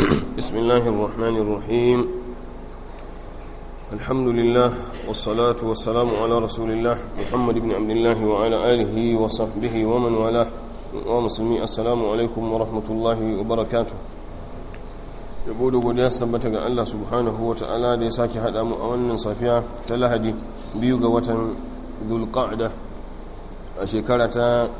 بسم الله الرحمن الرحيم الحمد لله والصلاة والسلام على رسول الله محمد بن عبد الله وعلى آله وصحبه ومن والاه ومسلمي السلام عليكم ورحمة الله وبركاته yabo da godiya su tabbata ga Allah subhanahu wa ta'ala da ya sake haɗa mu a wannan safiya ta lahadi biyu ga watan zulqa'da a shekara ta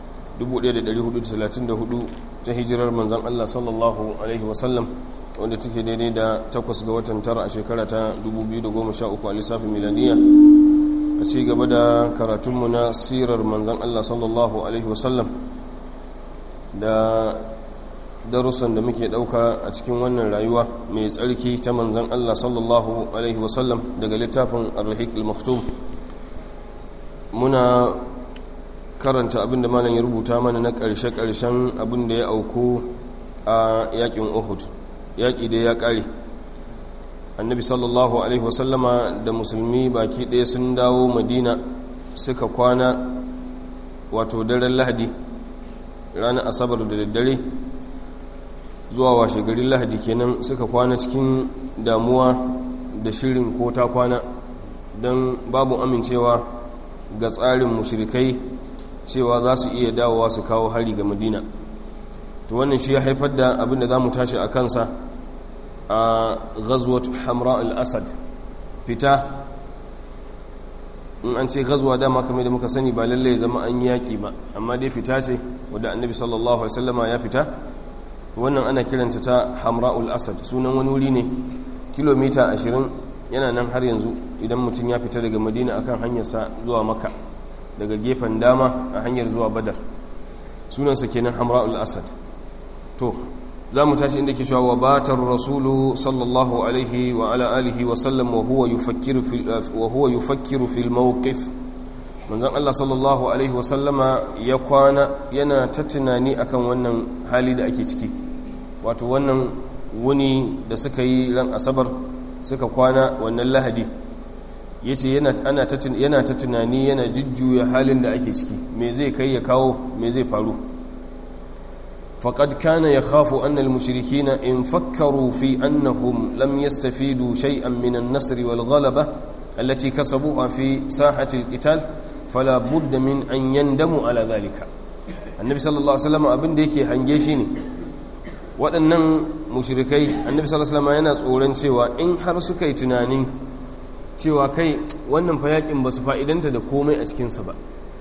1434 ta hijirar manzan Allah sallallahu alaihi wasallam wanda take daidai da takwas ga watan tara a shekara ta 2013 a lissafin milaniya a ci gaba da karatunmu na sirar manzan Allah sallallahu alaihi wasallam da darussan da muke ɗauka a cikin wannan rayuwa mai tsarki ta manzan Allah sallallahu alaihi wasallam daga littafin ar-rahiq al-maktum muna karanta abin da malam ya rubuta mana na ƙarshe-ƙarshen abin da ya auku a yaƙin uhud yaƙi da ya ƙare annabi sallallahu alaihi wasallama da musulmi baki ɗaya sun dawo madina suka kwana wato daren lahadi ranar asabar da daddare zuwa washe garin lahadi kenan suka kwana cikin damuwa da shirin ko ta kwana don babu amincewa ga tsarin mushrikai cewa za su iya dawowa su kawo hari ga madina to wannan shi ya haifar da abin da za mu tashi a kansa a ghazwat hamra al-asad fita in an ce ghazwa dama kamar da muka sani ba lallai zama an yi yaƙi ba amma dai fita ce wadda annabi sallallahu alaihi wasallama ya fita wannan ana kiranta ta hamra'ul asad sunan wani wuri ne kilomita 20 yana nan har yanzu idan mutum ya fita daga madina akan hanyarsa zuwa maka daga gefen dama a hanyar zuwa badar sunansa kenan hamra'ul asad to za mu tashi inda ke cewa wa batar rasulu sallallahu alaihi wa ala alihi wa sallam wa huwa yufakkiru fil mawqif manzon Allah sallallahu alaihi wa sallama ya kwana yana ta tunani akan wannan hali da ake ciki wato wannan wuni da suka yi ran asabar suka kwana wannan lahadi ya ce yana ta tunani yana jujjuya halin da ake ciki me zai kai ya kawo me zai faru faƙad kana ya khafu annal mushrikina in fakkaru fi annahum lam yastafidu shay'an min an-nasr wal ghalaba allati kasabuha fi sahati al-qital fala budda min an yandamu ala dhalika annabi sallallahu alaihi wasallam abin da yake hange shi ne waɗannan mushrikai annabi sallallahu alaihi wasallam yana tsoron cewa in har suka yi tunanin cewa kai wannan fa yakin ba su fa'idanta da komai a cikinsa ba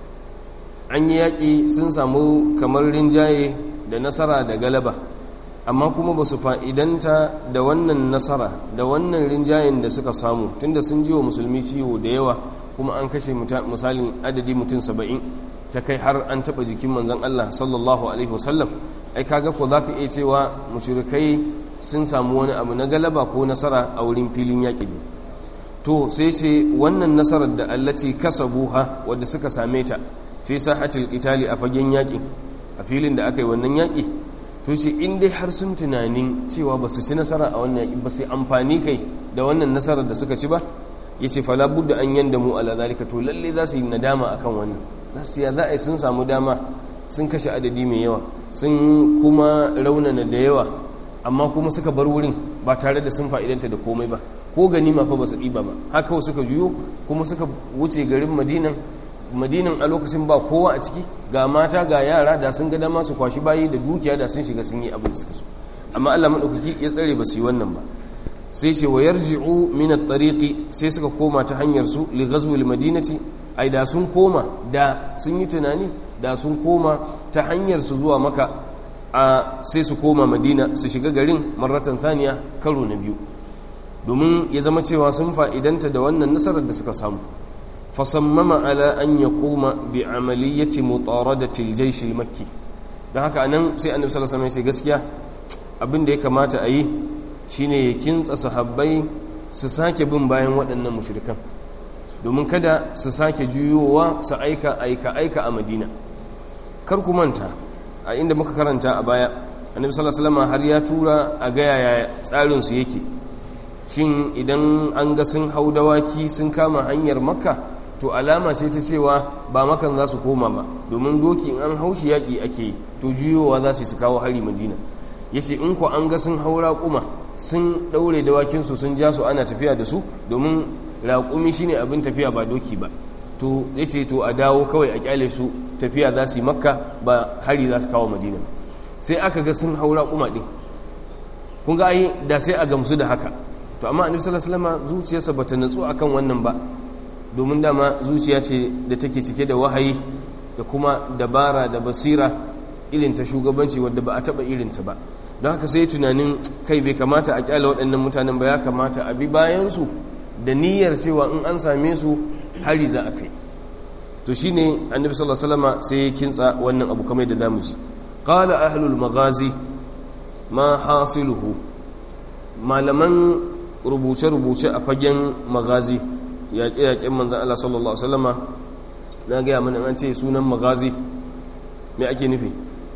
an yi yaƙi sun samu kamar rinjaye da nasara da galaba amma kuma ba su fa'idanta da wannan nasara da wannan rinjayen da suka samu tunda sun ji wa musulmi ciwo da yawa kuma an kashe misalin adadi mutum saba'in ta kai har an taɓa jikin manzan Allah sallallahu alaihi wasallam ai kaga ko za ka iya cewa mushrikai sun samu wani abu na galaba ko nasara a wurin filin yaƙi ne to sai ce wannan nasarar da allaci kasabuha wadda suka same ta fi sahatil qitali a fagen yaƙi a filin da aka yi wannan yaƙi to ce in dai har sun tunanin cewa ba su ci nasara a wannan yaƙi ba sai amfani kai da wannan nasarar da suka ci ba ya ce fala budda an yanda mu ala zalika to lalle za su yi nadama akan wannan za su ya za a yi sun samu dama sun kashe adadi mai yawa sun kuma raunana da yawa amma kuma suka bar wurin ba tare da sun fa'idanta da komai ba ko ganima fa ba su ɗiba ba haka suka juyo kuma suka wuce garin madinan madinan a lokacin ba kowa a ciki ga mata ga yara da sun ga dama su kwashi bayi da dukiya da sun shiga sun yi abin da suka so amma Allah madaukaki ya tsare ba su yi wannan ba sai ce wa yarji'u min at-tariqi sai suka koma ta hanyar su li ghazwi al-madinati ai da sun koma da sun yi tunani da sun koma ta hanyar su zuwa maka a sai su koma madina su shiga garin marratan thaniya karo na biyu domin ya zama cewa sun fa'idanta da wannan nasarar da suka samu fasammama ala an ya koma bi amaliyyati mutaradatil jaishil makki don haka nan sai annabi sallallahu alaihi wasallam gaskiya abin da ya kamata a yi shine ya kintsa sahabbai su sake bin bayan waɗannan mushrikan domin kada su sake juyowa su aika aika aika a madina kar ku manta a inda muka karanta a baya annabi sallallahu alaihi wasallam har ya tura a ga yaya tsarin su yake shin idan an ga sun hau dawaki sun kama hanyar makka to alama ce ta cewa ba makan za su koma ba domin doki in an haushi yaƙi ake yi to juyowa za su kawo hari madina ya ce in ku an ga sun hau raƙuma sun ɗaure dawakinsu sun ja su ana tafiya da su domin raƙumi shine abin tafiya ba doki ba to ya ce to a dawo kawai a kyale su tafiya za su yi makka ba hari za su kawo madina sai aka ga sun hau raƙuma ɗin kun ga ai da sai a gamsu da haka to amma annabi sallallahu alaihi wasallam zuciyarsa bata natsu akan wannan ba domin dama zuciya ce da take cike da wahayi da kuma dabara da basira irin ta shugabanci wadda ba a taba irin ta ba don haka sai tunanin kai bai kamata a kyale waɗannan mutanen ba ya kamata a bi bayan su da niyyar cewa in an same su hari za a kai to shine annabi sallallahu alaihi wasallam sai ya kintsa wannan abu kamar da zamu ji qala ahlul maghazi ma hasiluhu malaman rubuce-rubuce a fagen magazi yaƙe-yaƙen manzan Allah sallallahu Alaihi wasallama na gaya mana an ce sunan magazi mai ake nufi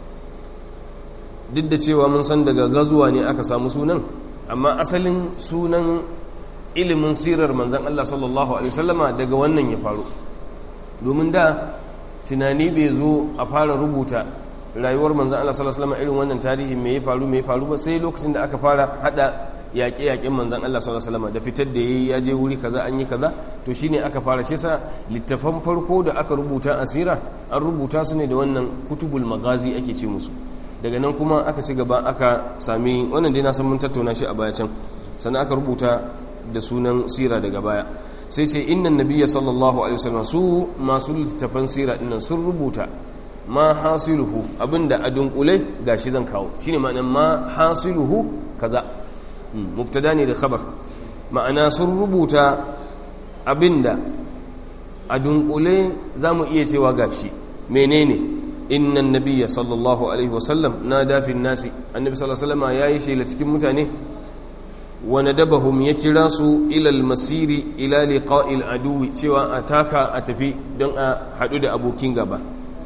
duk da cewa mun san daga gazuwa ne aka samu sunan amma asalin sunan ilimin sirar manzan Allah sallallahu Alaihi wasallama daga wannan ya faru domin da tunani bai zo a fara rubuta rayuwar manzan Allah sallallahu Alaihi wasallama irin wannan tarihi mai ya faru mai faru ba sai lokacin da aka fara hada yaƙe-yaƙen manzan Allah sallallahu alaihi wasallam da fitar da yayi ya je wuri kaza an yi kaza to shine aka fara shi sa littafan farko da aka rubuta asira an rubuta su ne da wannan kutubul magazi ake ce musu daga nan kuma aka ci gaba aka sami wannan dai na san mun tattauna shi a baya can sannan aka rubuta da sunan sira daga baya sai ce innan nabiyya sallallahu alaihi wasallam su masu littafan sira dinnan sun rubuta ma hasiluhu abinda a dunkule gashi zan kawo shine ma'anar ma hasiluhu kaza mubtada ne da khabar ma'ana sun rubuta abinda a dunkule za mu iya cewa gashi menene innan nabiyya sallallahu alaihi wasallam na dafin nasi annabi sallallahu alaihi wasallam yayi shela cikin mutane wa nadabahum ya kira su ila masiri ila liqa'il aduwi cewa a taka a tafi don a hadu da abokin gaba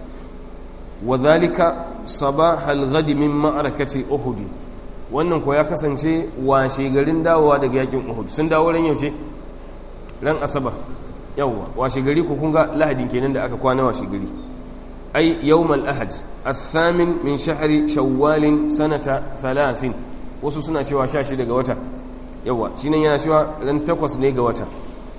wa dhalika sabahal ghadi min ma'arakati uhud wannan ko ya kasance washe garin dawowa daga yakin uhud sun dawo ran yaushe ran asabar yawwa washe gari ko kun ga lahadin kenan da aka kwana washe gari ai yawmal ahad athamin min shahri shawwal sanata 30 wasu suna cewa 16 ga wata yawwa shine yana cewa ran takwas ne ga wata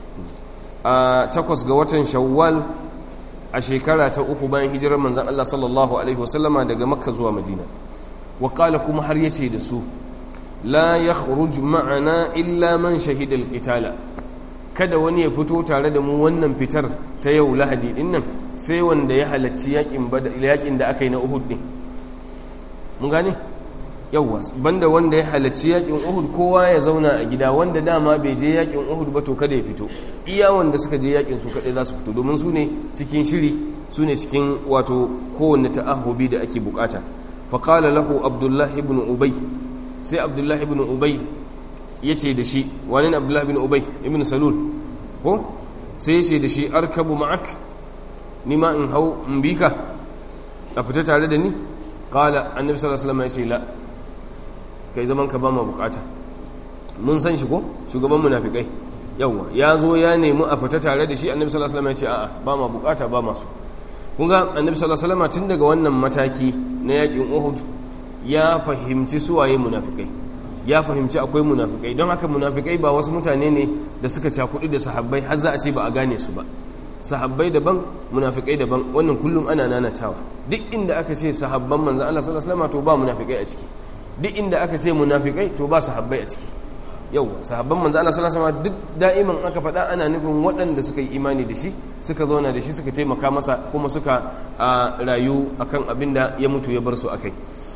a takwas ga watan shawwal a shekara ta uku bayan hijirar manzon Allah sallallahu alaihi wasallama daga makka zuwa madina وقال كما har yace da su la yakhruj ma'ana illa man shahida alqitala kada wani ya fito tare da mu wannan fitar ta yau lahadi din nan sai wanda ya halarci yakin yakin da aka yi na Uhud din mun gane yawa banda wanda ya halarci yakin Uhud kowa ya zauna a gida wanda dama bai je yakin Uhud ba to kada ya fito iya wanda suka je yakin su kadai za su fito domin su ne cikin shiri su ne cikin wato kowanne ta'ahubi da ake bukata فقال له عبد الله بن أبي سي عبد الله بن أبي يسي دشي وانين عبد الله بن أبي ابن سلول هو سي يسي دشي أركب معك نما إن هو مبيكا أفتت على دني قال النبي صلى الله عليه وسلم يسي لا kai zaman ka ba ma bukata mun san shi ko shugaban munafikai yawa ya zo ya nemi a fita tare da shi annabi sallallahu alaihi wasallam ya ce a'a ba ma bukata ba masu kun ga annabi sallallahu alaihi wasallam tun daga wannan mataki na yakin Uhud ya fahimci suwaye munafikai ya fahimci akwai munafikai don haka munafikai ba wasu mutane ne da suka cakudi da sahabbai har za a ce ba a gane su ba sahabbai daban munafikai daban wannan kullum ana nanatawa duk inda aka ce sahabban manzon Allah sallallahu alaihi wasallam to ba munafikai a ciki duk inda aka ce munafikai to ba sahabbai a ciki yau sahabban manzo Allah sallallahu alaihi wasallam duk da'iman aka faɗa ana nufin waɗanda suka yi imani da shi suka zauna da shi suka taimaka masa kuma suka rayu akan abin da ya mutu ya bar su akai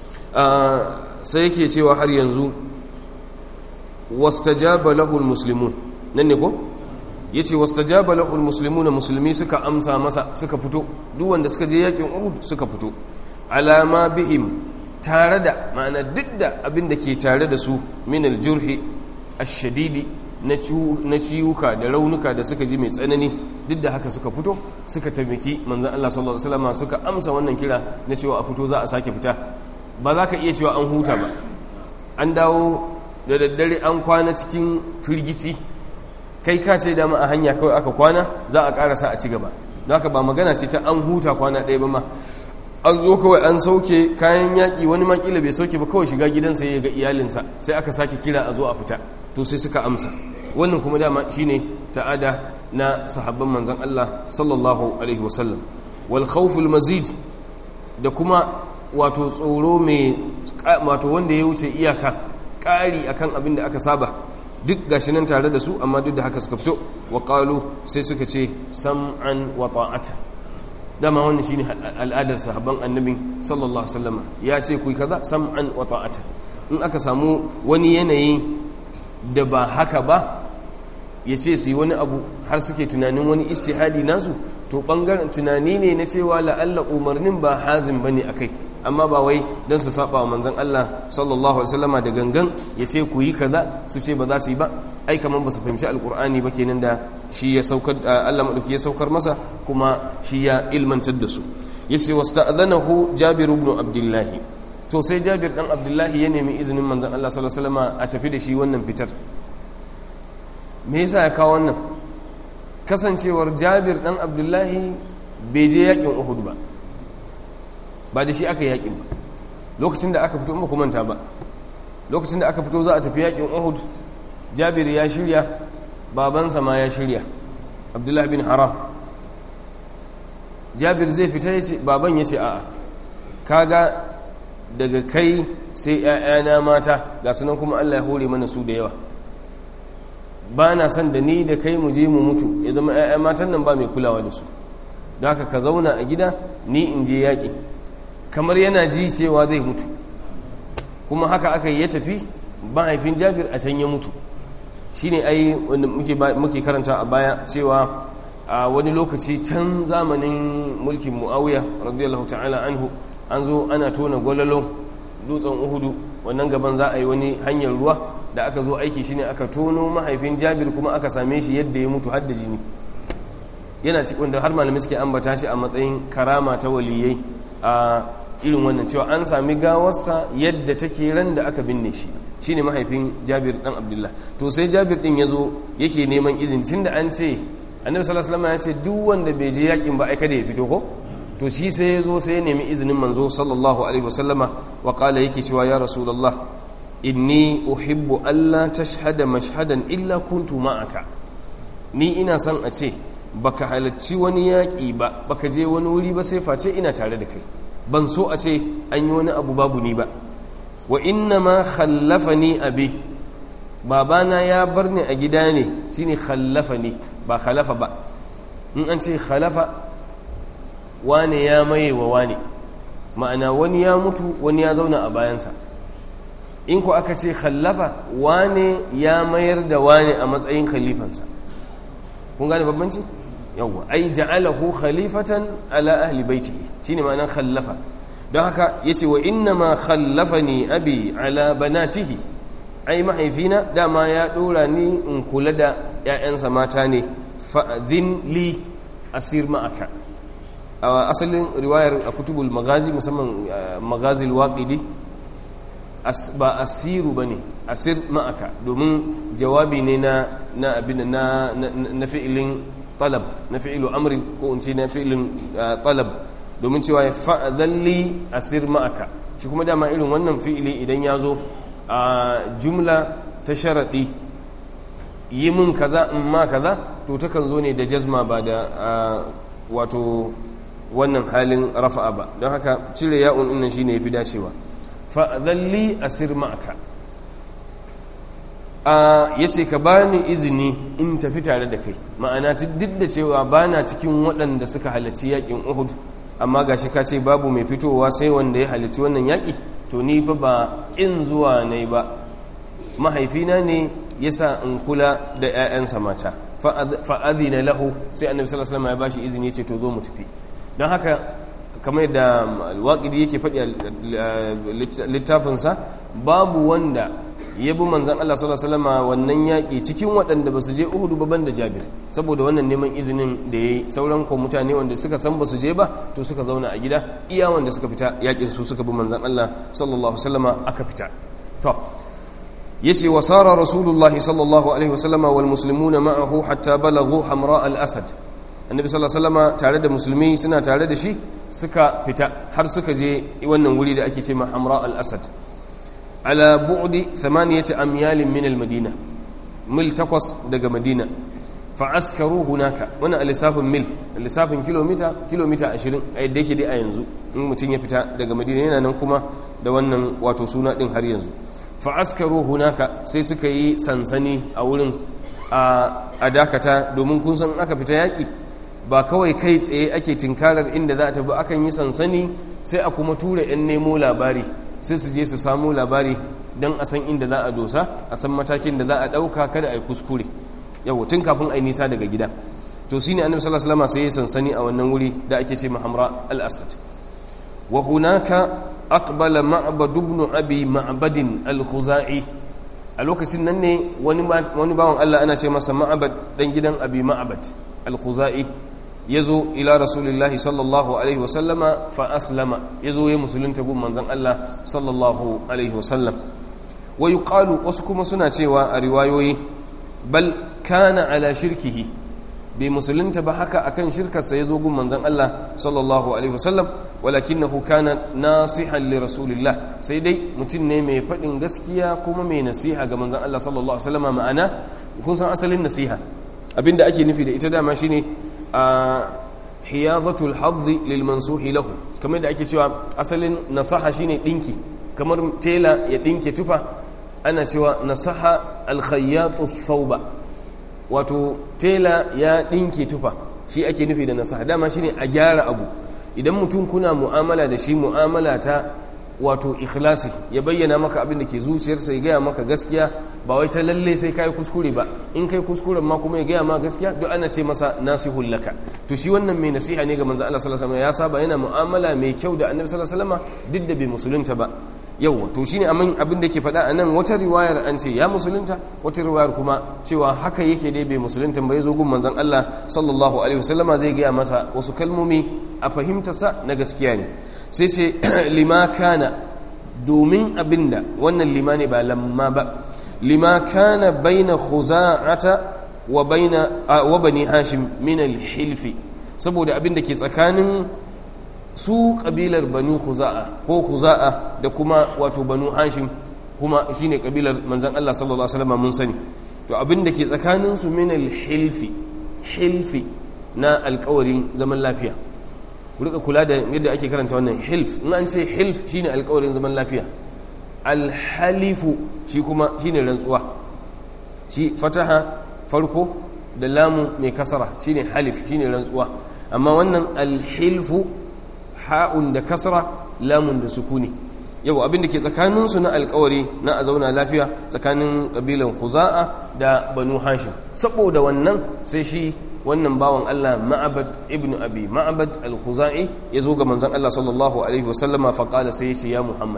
sai yake cewa har yanzu wastajaba lahu almuslimun nan ne ko yace wastajaba lahu almuslimuna musulmi suka amsa masa suka fito duk wanda suka je yakin Uhud suka fito alama bihim tare da ma'ana duk da abin da ke tare da su min aljurhi ashadidi na ciwuka da raunuka da suka ji mai tsanani duk da haka suka fito suka taimaki manzan Allah sallallahu alaihi wasallam suka amsa wannan kira na cewa a fito za a sake fita ba za ka iya cewa an huta ba an dawo da daddare an kwana cikin firgici kai ka ce dama a hanya kawai aka kwana za a karasa a ci gaba don haka ba magana ce ta an huta kwana ɗaya ba ma an zo kawai an sauke kayan yaƙi wani makila bai sauke ba kawai shiga gidansa ya ga iyalinsa sai aka sake kira a zo a fita to sai suka amsa wannan kuma dama shine ta'ada na sahabban manzon Allah sallallahu alaihi wasallam wal khawful mazid da kuma wato tsoro mai wato wanda ya wuce iyaka ƙari akan abin da aka saba duk gashi nan tare da su amma duk da haka suka fito wa qalu sai suka ce sam'an wa ta'ata dama wannan shine al'adar sahabban annabi sallallahu alaihi wasallam ya ce ku kaza sam'an wa ta'ata in aka samu wani yanayi da ba haka ba ya ce su yi wani abu har suke tunanin wani istihadi nasu to bangaren tunani ne na cewa la'alla umarnin ba hazin bane akai amma ba wai don su saba wa manzon Allah sallallahu alaihi wasallama da gangan ya ce ku yi kaza su ce ba za su yi ba ai kaman ba su fahimci alkur'ani ba kenan da shi ya saukar Allah madauki ya saukar masa kuma shi ya ilmantar da su yace wasta'adhanahu Jabir ibn Abdullah to sai Jabir dan Abdullah ya nemi izinin manzon Allah sallallahu alaihi wasallama a tafi da shi wannan fitar me yasa ya kawo wannan kasancewar Jabir dan Abdullah bai je yakin Uhud ba ba da shi aka yakin ba lokacin da aka fito in ba ku manta ba lokacin da aka fito za a tafi yakin Uhud Jabir ya shirya babansa ma ya shirya Abdullah bin Haram Jabir zai fita ya ce baban ya ce a'a kaga daga kai sai ‘ya'yana mata ga sunan kuma Allah ya hore mana su da yawa ba na son da ni da kai mu je mu mutu ya zama ‘ya'ya matan nan ba mai kulawa da su da haka ka zauna a gida ni in je yaƙi kamar yana ji cewa zai mutu kuma haka aka yi ya tafi mahaifin jabir a can ya mutu shi ne ai wanda muke karanta a baya cewa a wani lokaci can zamanin mulkin mu'awiya radiyallahu ta'ala anhu an zo ana tona gwalalo dutsen uhudu wannan gaban za a yi wani hanyar ruwa da aka zo aiki shine aka tono mahaifin jabir kuma aka same shi yadda ya mutu hadda jini yana cikin wanda har malamai suke ambata shi a matsayin karama ta waliyai a irin wannan cewa an sami gawarsa yadda take ran da aka binne shi shine mahaifin jabir dan abdullah to sai jabir din ya zo yake neman izini tunda an ce annabi sallallahu alaihi wasallam ya ce duk wanda bai je yakin ba ai kada ya fito ko to shi sai ya zo sai ya nemi izinin manzo sallallahu alaihi wasallama wa qala yake cewa ya rasulullah inni uhibbu alla tashhada mashhadan illa kuntu ma'aka ni ina son a ce baka halarci wani yaƙi ba baka je wani wuri ba sai face ina tare da kai ban so a ce an yi wani abu babu ni ba wa inna ma khallafani abi babana ya bar ni a gida ne shine khallafani ba khalafa ba in an ce khalafa wane ya maye wa wane ma'ana wani ya mutu wani ya zauna a bayansa in ku aka ce khallafa wane ya mayar da wane a matsayin khalifansa kun gane babbanci yawwa ai ja'alahu khalifatan ala ahli baitihi shine ma'anar khallafa don haka yace wa inna ma khallafani abi ala banatihi ai mahaifina dama ya dora ni in kula da ƴaƴansa mata ne fa'dhin li asir ma'aka a asalin riwayar a kutubul magazi musamman magazil waqidi ba asiru bane asir ma'aka domin jawabi ne na na abin na na fi'ilin talab na fi'ilu amrin ko in ce na fi'ilin talab domin cewa ya fa'adalli asir ma'aka shi kuma dama irin wannan fi'ili idan ya zo a jumla ta sharaɗi yi min kaza in ma kaza to takan zo ne da jazma ba da wato wannan halin rafa'a ba don haka cire ya'un ɗin shi ne ya fi dacewa fa'adalli asir ma'aka ya ce ka bani izini in tafi tare da kai ma'ana duk da cewa ba na cikin waɗanda suka halarci yaƙin uhud amma ga shi ka ce babu mai fitowa sai wanda ya halarci wannan yaƙi to ni fa ba ƙin zuwa ne ba mahaifina ne ya sa in kula da 'ya'yansa mata fa'adina lahu sai annabi sallallahu alaihi wasallam ya bashi izini ya ce to zo mu tafi don haka kamar yadda alwaƙidi yake faɗi a littafinsa babu wanda ya bi manzan Allah sallallahu alaihi wasallam wannan yaƙi cikin waɗanda ba su je Uhud ba banda Jabir saboda wannan neman izinin da yayi sauran ko mutane wanda suka san ba su je ba to suka zauna a gida iya wanda suka fita yaƙin su suka bi manzan Allah sallallahu alaihi wasallam aka fita to yace wa sara rasulullahi sallallahu alaihi wasallam wal muslimuna ma'ahu hatta balaghu hamra al asad annabi sallallahu alaihi wasallam tare da musulmi suna tare da shi suka fita har suka je wannan wuri da ake ce ma hamra al-asad ala bu'di thamaniyati amyalin min al-madina mil takwas daga madina fa askaru hunaka wannan alisafin mil alisafin kilomita kilomita 20 a yadda yake dai a yanzu in mutum ya fita daga madina yana nan kuma da wannan wato suna din har yanzu fa askaru hunaka sai suka yi sansani a wurin a dakata domin kun san aka fita yaƙi ba kawai kai tsaye ake tinkarar inda za a tafi akan yi sansani sai a kuma tura 'yan nemo labari sai su je su samu labari don a san inda za a dosa a san matakin da za a ɗauka kada a yi kuskure yau tun kafin a yi nisa daga gida to shine annabi sallallahu alaihi wasallam sai ya sansani a wannan wuri da ake ce mahamra al-asad wa hunaka aqbala ma'bad ibn abi ma'bad al-khuzai a lokacin nan ne wani wani bawan Allah ana ce masa ma'bad dan gidan abi ma'bad al-khuzai yazo ila rasulillahi sallallahu alaihi wasallama fa aslama yazo ya musulunta gun manzon Allah sallallahu alaihi wasallam wa yuqalu wasu kuma suna cewa a riwayoyi bal kana ala shirkihi bai musulunta ba haka akan shirkarsa ya zo gun manzon Allah sallallahu alaihi wasallam walakinahu kana nasihan li rasulillah sai dai mutum ne mai faɗin gaskiya kuma mai nasiha ga manzon Allah sallallahu alaihi wasallam ma'ana kun san asalin nasiha abinda ake nufi da ita dama shine a hiyadatul hadhi lil mansuhi lahu kamar da ake cewa asalin nasaha shine dinki kamar tela ya dinke tufa ana cewa nasaha alkhayyatu thawba wato tela ya dinke tufa shi ake nufi da nasaha dama shine a gyara abu idan mutum kuna mu'amala da shi mu'amala ta wato ikhlasi ya bayyana maka abin da ke zuciyarsa ya gaya maka gaskiya ba wai ta lalle sai kai kuskure ba in kai kuskuren ma kuma ya gaya ma gaskiya duk ana ce masa nasihul laka to shi wannan mai nasiha ne ga manzo Allah sallallahu alaihi wasallam ya saba yana mu'amala mai kyau da annabi sallallahu alaihi wasallam duk da bai musulunta ba yau to shine amin abin da ke faɗa a nan wata riwayar an ce ya musulunta wata riwayar kuma cewa haka yake dai bai musulunta ba ya zo gun manzon Allah sallallahu alaihi wasallama zai gaya masa wasu kalmomi a fahimtarsa na gaskiya ne sai sai lima kana domin abinda wannan lima ne ba lamma ba lima kana baina khuza'ata wa baina wa bani hashim min al-hilfi saboda abinda ke tsakanin su kabilar banu khuza'a ko khuza'a da kuma wato banu hashim kuma shine kabilar manzon Allah sallallahu alaihi wasallam mun sani to abin da ke tsakanin su min al-hilfi hilfi na alƙawarin zaman lafiya ku rika kula da yadda ake karanta wannan hilf in an ce hilf shine alƙawarin zaman lafiya al-halifu shi kuma shine rantsuwa shi fataha farko da lamu mai kasara shine halif shine rantsuwa amma wannan al-hilfu ha'un da kasra lamun da sukuni yau abin da ke tsakaninsu na alkawari na a zauna lafiya tsakanin ƙabilan huza'a da banu hashim saboda wannan sai shi wannan bawan Allah ma'abad ibn abi ma'abad al-khuzai ya zo ga manzon Allah sallallahu alaihi wasallama fa qala sai ya ce ya Muhammad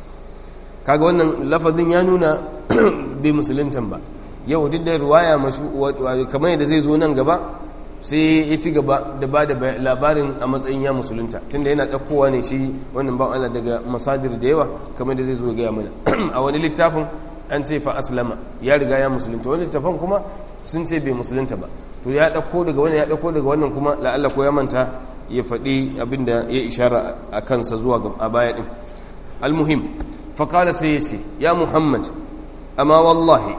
kaga wannan lafazin ya nuna bai musuluntan ba yau duk da riwaya masu kamar yadda zai zo nan gaba sai ya ci gaba da ba da labarin a matsayin ya musulunta tunda yana ɗaukowa ne shi wannan ban Allah daga masadir da yawa kamar da zai zo gaya mana a wani littafin an ce fa aslama ya riga ya musulunta wani littafin kuma sun ce bai musulunta ba to ya ɗauko daga wannan ya ɗauko daga wannan kuma la'alla ko ya manta ya faɗi abin da ya ishara a kansa zuwa a baya ɗin almuhim faƙala sai ya ce ya muhammad amma wallahi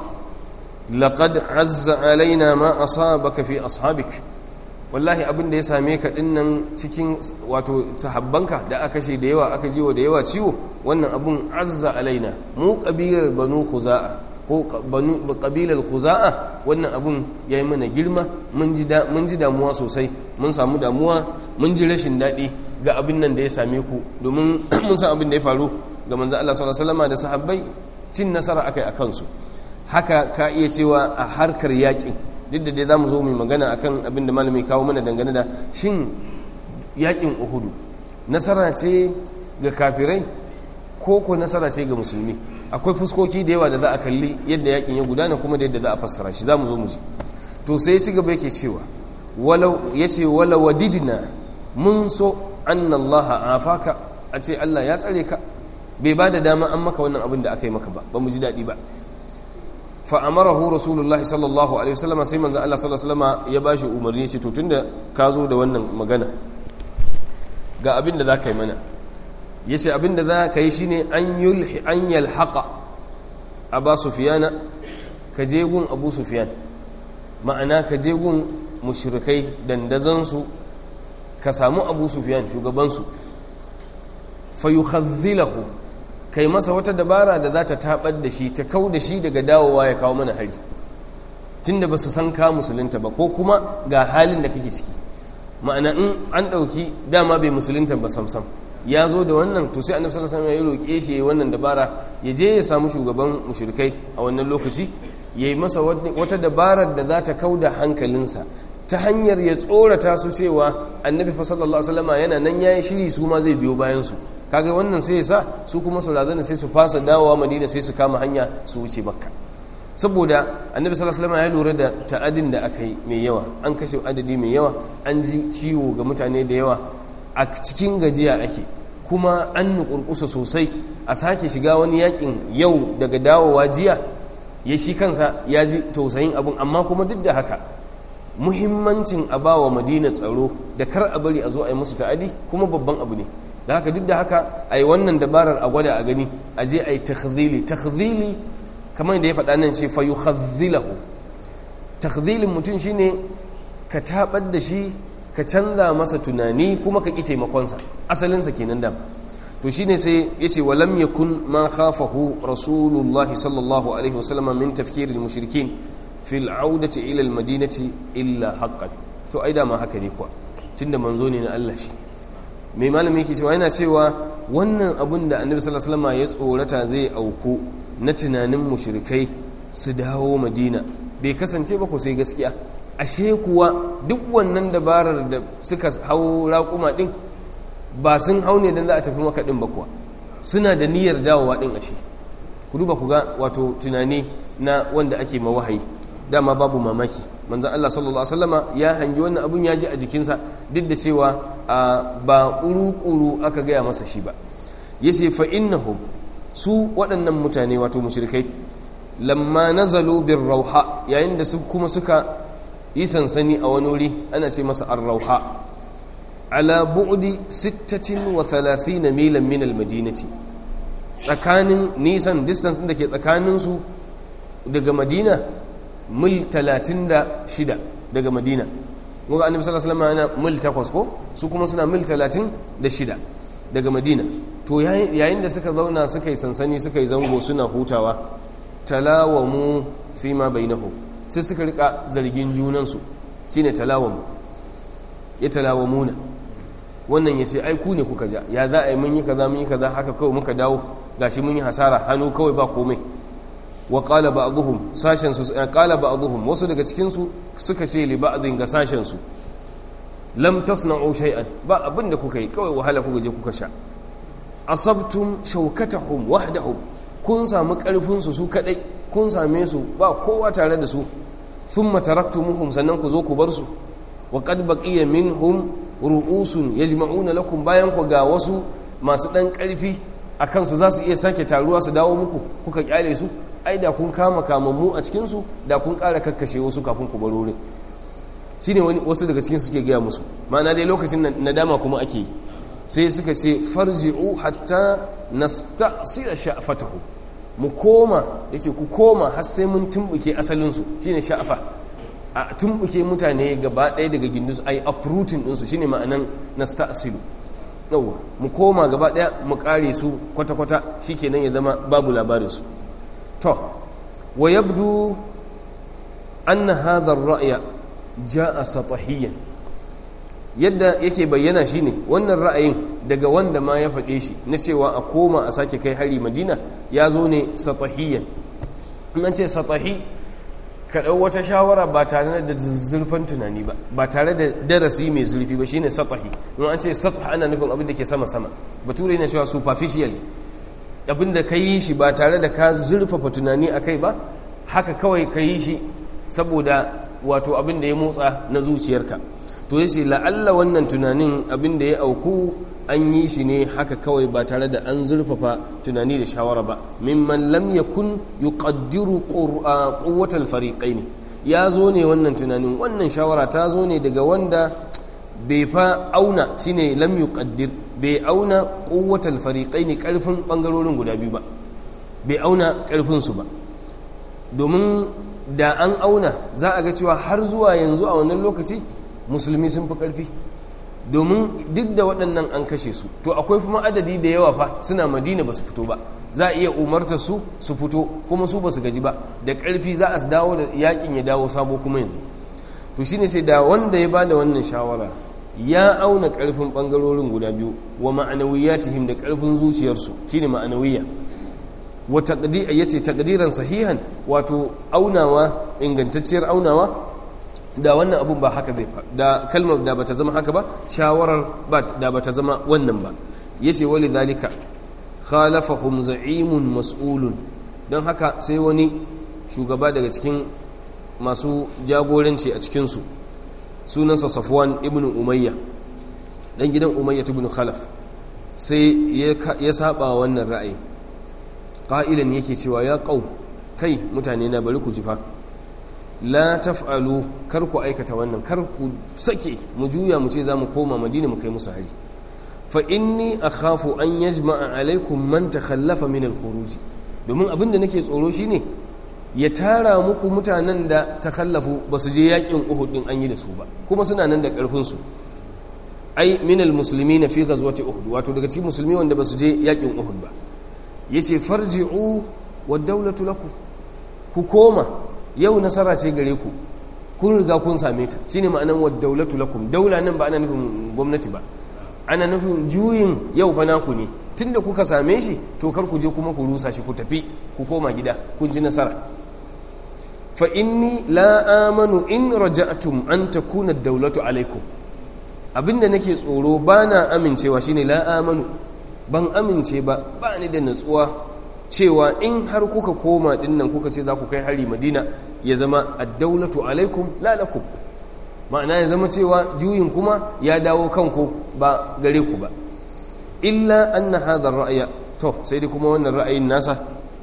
laqad azza alaina ma asabaka fi ashabik wallahi abin da ya same ka dinnan cikin wato sahabbanka da aka kashe da yawa aka jiwo da yawa ciwo wannan abun azza alaina mu kabilar banu khuza'a ko banu kabilar khuza'a wannan abun yayi mana girma mun ji da mun ji damuwa sosai mun samu damuwa mun ji rashin daɗi ga abin nan da ya same ku domin mun san abin da ya faru ga manzo Allah sallallahu alaihi wasallam da sahabbai cin nasara akai akan su haka ka iya cewa a harkar yakin duk da dai za mu zo mai magana akan abin da malami kawo mana dangane da shin yakin uhudu nasara ce ga kafirai ko ko nasara ce ga musulmi akwai fuskoki da yawa da za a kalli yadda yakin ya gudana kuma da yadda za a fassara shi za mu zo mu ji to sai ci gaba yake cewa walau ya ce wala wadidina mun so annallaha afaka a ce allah ya tsare ka bai ba da dama an maka wannan abin da aka yi maka ba ba mu ji daɗi ba fa'amarahu rasulullahi sallallahu alaihi wasallama sai manzan Allah sallallahu alaihi wasallama ya ba shi umarni shi to tunda ka zo da wannan magana ga abin da za ka yi mana ya ce abin da za ka yi shi ne an yalhaƙa a ba sufiyana ka je gun abu sufiyan ma'ana ka je gun mushrikai dandazansu ka samu abu sufiyan shugabansu fayukhazzilahu kai masa wata dabara da za ta tabar da shi ta kau da shi daga dawowa ya kawo mana hari tunda ba su san ka musulunta ba ko kuma ga halin da kake ciki ma'ana in an ɗauki dama bai musulunta ba samsam ya zo da wannan to sai annabi sallallahu alaihi wasallam ya roƙe shi wannan dabara ya je ya samu shugaban mushrikai a wannan lokaci yayi masa wata dabarar da za ta kauda hankalinsa ta hanyar ya tsorata su cewa annabi fa sallallahu alaihi wasallam yana nan yayi shiri su ma zai biyo bayan su kaga wannan sai ya sa su kuma su razana sai su fasa dawowa madina sai su kama hanya su wuce makka saboda annabi sallallahu alaihi wasallam ya lura da ta'adin da aka yi mai yawa an kashe adadi mai yawa an ji ciwo ga mutane da yawa a cikin gajiya ake kuma an nukurkusa sosai a sake shiga wani yakin yau daga dawowa jiya ya shi kansa ya ji tausayin abin amma kuma duk da haka muhimmancin a ba wa madina tsaro da kar a bari a zo a yi musu ta'adi kuma babban abu ne da haka duk da haka a yi wannan dabarar a gwada a gani a je a yi takhzili takhzili kamar da ya faɗa nan ce fa yukhazzilahu takhzilin mutum shine ka tabar da shi ka canza masa tunani kuma ka ƙi taimakonsa asalinsa kenan da to shine sai ya ce walam yakun ma khafahu rasulullahi sallallahu alaihi wasallam min tafkirin mushrikin fil audati ila al madinati illa haqqan to ai dama haka ne kuwa tunda manzo ne na Allah shi mai malami yake cewa yana cewa wannan abun da annabi sallallahu alaihi wasallam ya tsorata zai auku na tunanin mushrikai su dawo madina bai kasance ba ko sai gaskiya ashe kuwa duk wannan dabarar da suka hau raƙuma ɗin ba sun hau ne don za a tafi maka ɗin ba kuwa suna da niyyar dawowa ɗin ashe ku duba ku ga wato tunani na wanda ake mawahayi dama babu mamaki manzan Allah sallallahu Alaihi wasallama ya hangi wannan abun ya ji a jikinsa duk da cewa ba ƙuru-ƙuru aka gaya masa shi ba ya ce fa'innahum su waɗannan mutane wato mushrikai lamma nazalu bin rauha yayin da su kuma suka yi sansani a wani wuri ana ce masa arrauha ala bu'di 36 milan min almadinati tsakanin nisan distance da ke tsakaninsu daga madina mil 36 daga madina muka annabi sallallahu alaihi wasallam yana mil 8 ko su kuma suna mil 36 daga madina to yayin da suka zauna suka yi sansani suka yi zango suna hutawa talawamu fi ma bainahu sai suka rika zargin junansu shine talawamu ya talawamuna wannan ya ce ai ku ne kuka ja ya za a yi mun yi kaza mun yi kaza haka kawai muka dawo gashi mun yi hasara hannu kawai ba komai wa qala ba'dhum sashen su qala ba'dhum wasu daga cikin su suka ce li ba'dhin ga sashen su lam tasna'u shay'an ba abinda kuka yi kawai wahala kuka je kuka sha asabtum shawkatahum wahdahum kun samu karfin su su kadai kun same su ba kowa tare da su thumma taraktumuhum sannan ku zo ku bar su wa qad baqiya minhum ru'usun yajma'una lakum bayan ku ga wasu masu dan karfi akan su za su iya sake taruwa su dawo muku kuka kyale su ai da kun kama kamammu a cikin su da kun ƙara kakkashe wasu kafin ku bar wurin shine wani wasu daga cikin suke gaya musu ma'ana dai lokacin nadama kuma ake yi sai suka ce farji'u hatta nasta'sira sha'fatahu mu koma yace ku koma har sai mun tumbuke asalin su shine sha'fa a tumbuke mutane gaba ɗaya daga gindinsu ai uprooting ɗinsu shine ma'anan nasta'silu yawa mu koma gaba ɗaya mu kare su kwata-kwata shikenan ya zama babu labarin su to wa yabdu anna hadha ar-ra'ya ja'a satahiyan yadda yake bayyana shine wannan ra'ayin daga wanda ma ya faɗe shi na cewa a koma a sake kai hari madina ya zo ne satahiyan an ce satahi ka ɗau wata shawara ba tare da zurfan tunani ba ba tare da darasi mai zurfi ba shine satahi in an ce satah ana nufin abin da ke sama sama bature yana cewa superficial abin da ka yi shi ba tare da ka zurfafa tunani a kai ba haka kawai ka yi shi saboda wato abin da ya motsa na zuciyarka to yace la'alla wannan tunanin abin da ya auku an yi shi ne haka kawai ba tare da an zurfafa tunani da shawara ba mimman lam yakun yuqaddiru quwwatal fariqaini ya zo ne wannan tunanin wannan shawara ta zo ne daga wanda bai fa auna shine lam yuqaddir bai auna quwwatal fariqaini karfin bangarorin guda biyu ba bai auna karfin su ba domin da an auna za a ga cewa har zuwa yanzu a wannan lokaci musulmi sun fi karfi domin duk da waɗannan an kashe su to akwai kuma adadi da yawa fa suna madina ba su fito ba za a iya umartar su su fito kuma su ba su gaji ba da ƙarfi za a dawo da yakin ya dawo sabo kuma yanzu to shine sai da wanda ya bada wannan shawara ya auna ƙarfin ɓangarorin guda biyu wa ma'anawiyatihim da ƙarfin zuciyarsu shine ma'anawiyya wa taqdi yace taqdiran sahihan wato aunawa ingantacciyar aunawa da wannan abun ba haka zai da kalmar da bata zama haka ba shawarar ba da bata zama wannan ba yace wali zalika khalafahum za'imun mas'ulun don haka sai wani shugaba daga cikin masu jagoranci a cikinsu sunansa safwan ibn umayya dan gidan umayya ibn khalaf sai ya saba wannan ra'ayi ƙa'ilan yake cewa ya ƙau kai mutane na bari ku jifa la taf'alu kar ku aikata wannan kar ku sake mu juya mu ce za mu koma madina mu kai musu hari fa inni akhafu an yajma'a alaikum man takhallafa min al-khuruj domin abin da nake tsoro shine ya tara muku mutanen da takhallafu ba su je yakin Uhud din an yi da su ba kuma suna nan da karfin su ai min al-muslimin fi ghazwati Uhud wato daga cikin musulmi wanda ba su je yakin Uhud ba yace farji'u wad dawlatu lakum ku koma yau nasara ce gare ku kun riga kun same ta shine ma'anan wad dawlatu lakum daula nan ba ana nufin gwamnati ba ana nufin juyin yau fa naku ne tunda kuka same shi to kar ku je kuma ku rusa shi ku tafi ku koma gida kun ji nasara fa inni la amanu in raja'tum an takuna ad-dawlatu alaikum abinda nake tsoro bana amincewa shine la amanu ban amince ba ba ni da natsuwa cewa in har kuka koma dinnan kuka ce za ku kai hari madina ya zama ad-dawlatu alaikum la lakum ma'ana ya zama cewa juyin kuma ya dawo kanku ba gare ku ba illa anna hadha ra'aya to sai dai kuma wannan ra'ayin nasa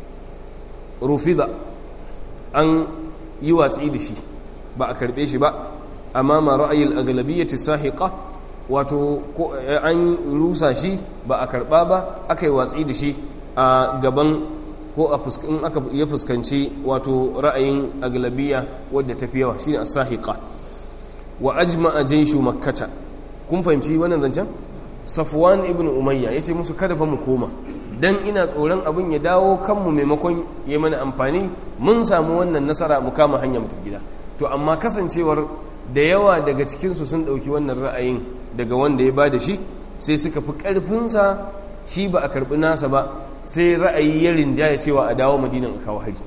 rufida an yi watsi da shi ba a karbe shi ba amma ma ra'ayil aglabiyyati sahiqa wato an rusa shi ba a karba ba aka yi watsi da shi a gaban ko a in aka ya fuskanci wato ra'ayin aglabiya wadda tafi yawa shine as-sahiqa wa ajma'a jayshu makkata kun fahimci wannan zancen safwan ibn umayya yace musu kada fa mu koma dan ina tsoron abin ya dawo kanmu maimakon ya mana amfani mun samu wannan nasara mu kama hanya mu gida to amma kasancewar da yawa daga cikin su sun dauki wannan ra'ayin daga wanda ya bada shi sai suka fi karfin sa shi ba a karbi nasa ba sai ra'ayi ya rinjaya cewa a dawo madinan a kawo hari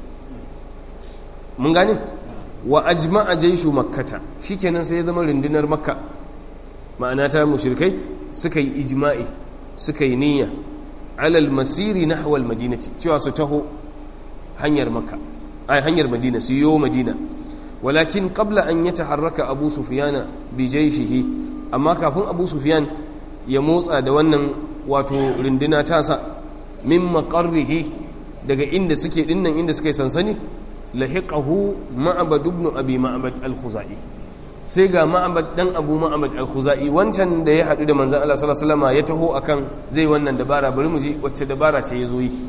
mun gane wa ajma'a jaishu makkata shikenan sai ya zama rundunar makka ma'ana ta mushrikai suka yi ijma'i suka yi niyya alal masiri nahwal madinati cewa su taho hanyar makka ai hanyar madina su yo madina walakin qabla an yataharraka abu sufyan bi jaishihi amma kafin abu sufyan ya motsa da wannan wato runduna tasa min maqarrihi daga inda suke dinnan inda suke sansani lahiqahu ma'bad ibn abi ma'bad al-khuzai sai ga ma'bad dan abu ma'bad al-khuzai wancan da ya hadu da manzon Allah sallallahu alaihi wasallam ya taho akan zai wannan dabara bari mu ji wacce dabara ce yazo yi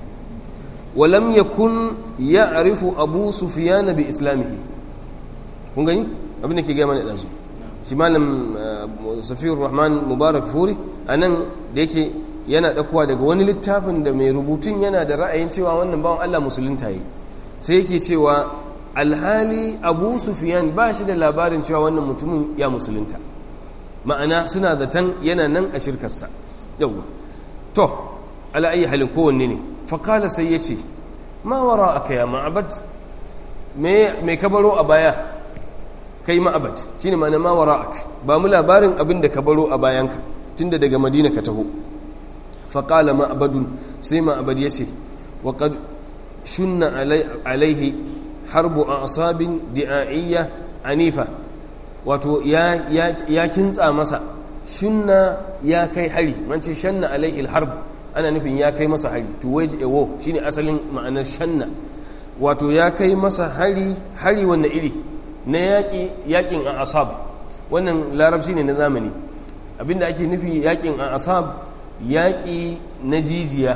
walam yakun ya'rifu abu sufyan bi islamihi kun gani abin da ke ga mana dazu shi malam safiyur rahman mubarak furi anan da yake yana dakuwa daga wani littafin da mai rubutun yana da ra'ayin cewa wannan bawan Allah musulunta yi sai yake cewa alhali abu sufiyan ba shi da labarin cewa wannan mutumin ya musulunta ma'ana suna zaton yana nan a shirkarsa yawwa to ala'ayi halin kowanne ne faƙala sai ya ce ma wara aka ya ma'abad mai kabaro a baya kai ma'abad shi ne ma'ana ma wara aka ba mu labarin abin da kabaro a bayanka tunda daga madina ka taho faƙala ma'abadun sai ma'abad ya ce waƙad shunna alaihi harbu a asabin di'a'iyya anifa wato ya kintsa masa shunna ya kai hari man ce shanna alaihi harb ana nufin ya kai masa hari to wage a war shine asalin ma'anar shanna wato ya kai masa hari hari wanne iri na yaƙi yaƙin a asab wannan larabci ne na zamani abinda ake nufi yakin asab yaƙi na jijiya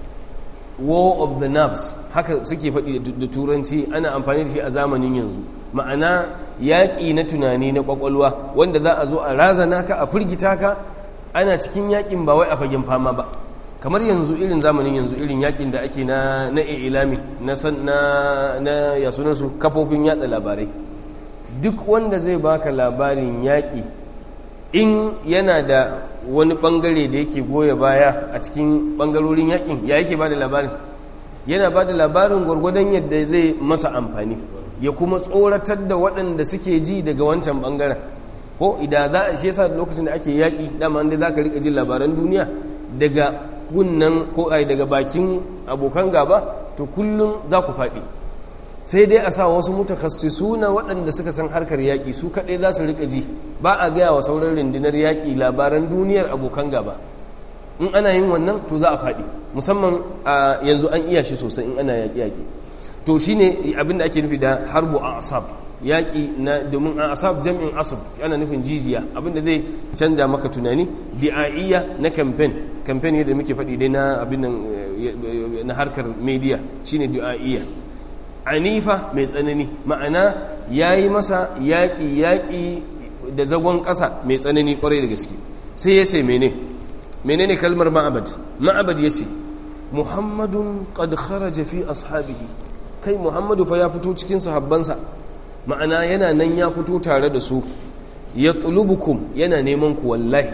war of the nerves haka suke faɗi da turanci ana amfani da shi a zamanin yanzu ma'ana yaƙi na tunani na ƙwaƙwalwa wanda za a zo a razana ka a firgita ka ana cikin yaƙin ba wai a fagen fama ba kamar yanzu irin zamanin yanzu irin yaƙin da ake na na ilami na na na ya sunansu kafofin yatsa labarai duk wanda zai baka labarin yaƙi in yana da wani bangare da yake goya baya a cikin bangarorin yakin ya yake ba da labarin yana ba da labarin gwargwadon yadda zai masa amfani ya kuma tsoratar da waɗanda suke ji daga wancan bangaren ko idan za a shi yasa lokacin da ake yaƙi dama inda za ka riƙa jin labaran duniya daga kunnan ko ai daga bakin abokan gaba to kullum za ku faɗi sai dai a sa wasu mutakassisuna waɗanda suka san harkar yaƙi su kaɗai za su riƙa ji ba a gaya wa sauran rundunar yaƙi labaran duniyar abokan gaba in ana yin wannan to za a faɗi musamman a yanzu an iya shi sosai in ana yaƙi-yaƙi to shi ne abinda ake nufi da harbu a asab yaƙi na domin a asab jam'in asab ana nufin jijiya abinda zai canja maka tunani di'a'iyya na kamfen kamfen yadda muke faɗi dai na abin na harkar media shine di'a'iyya anifa mai tsanani ma'ana ya yi masa yaƙi yaƙi da zagon ƙasa mai tsanani ƙwarai da gaske sai ya ce mene mene ne kalmar ma'abad ma'abad ya ce muhammadun qad kharaja fi ashabihi kai muhammadu fa ya fito cikin sahabbansa ma'ana yana nan ya fito tare da su ya tulubukum yana neman ku wallahi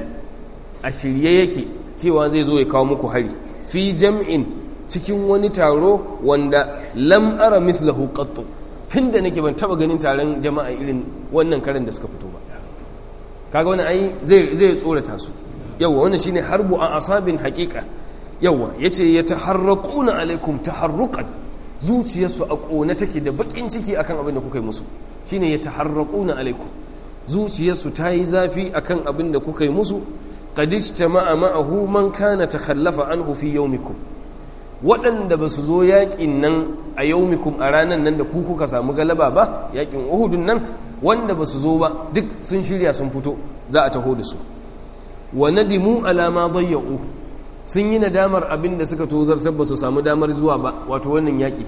a shirye yake cewa zai zo ya kawo muku hari fi jam'in cikin wani taro wanda lam ara mithlahu qattu tunda nake ban taba ganin taron jama'a irin wannan karin da suka fito ba kaga wani ai zai zai tsorata su yawa wannan shine harbu a asabin haqiqa yawa yace yataharraquna alaikum taharruqan zuciyarsu a kona take da bakin ciki akan abin da kuka yi musu shine yataharraquna alaikum zuciyarsu ta yi zafi akan abin da kuka yi musu qad ijtama'a ma'ahu man kana takhallafa anhu fi yawmikum waɗanda ba su zo yaƙin nan a yaumikum a ranar nan da ku kuka samu galaba ba yaƙin uhudun nan wanda ba su zo ba duk sun shirya sun fito za a taho da su wa nadimu alama dayya'u sun yi nadamar abin da suka tozartar ba su samu damar zuwa ba wato wannan yaƙi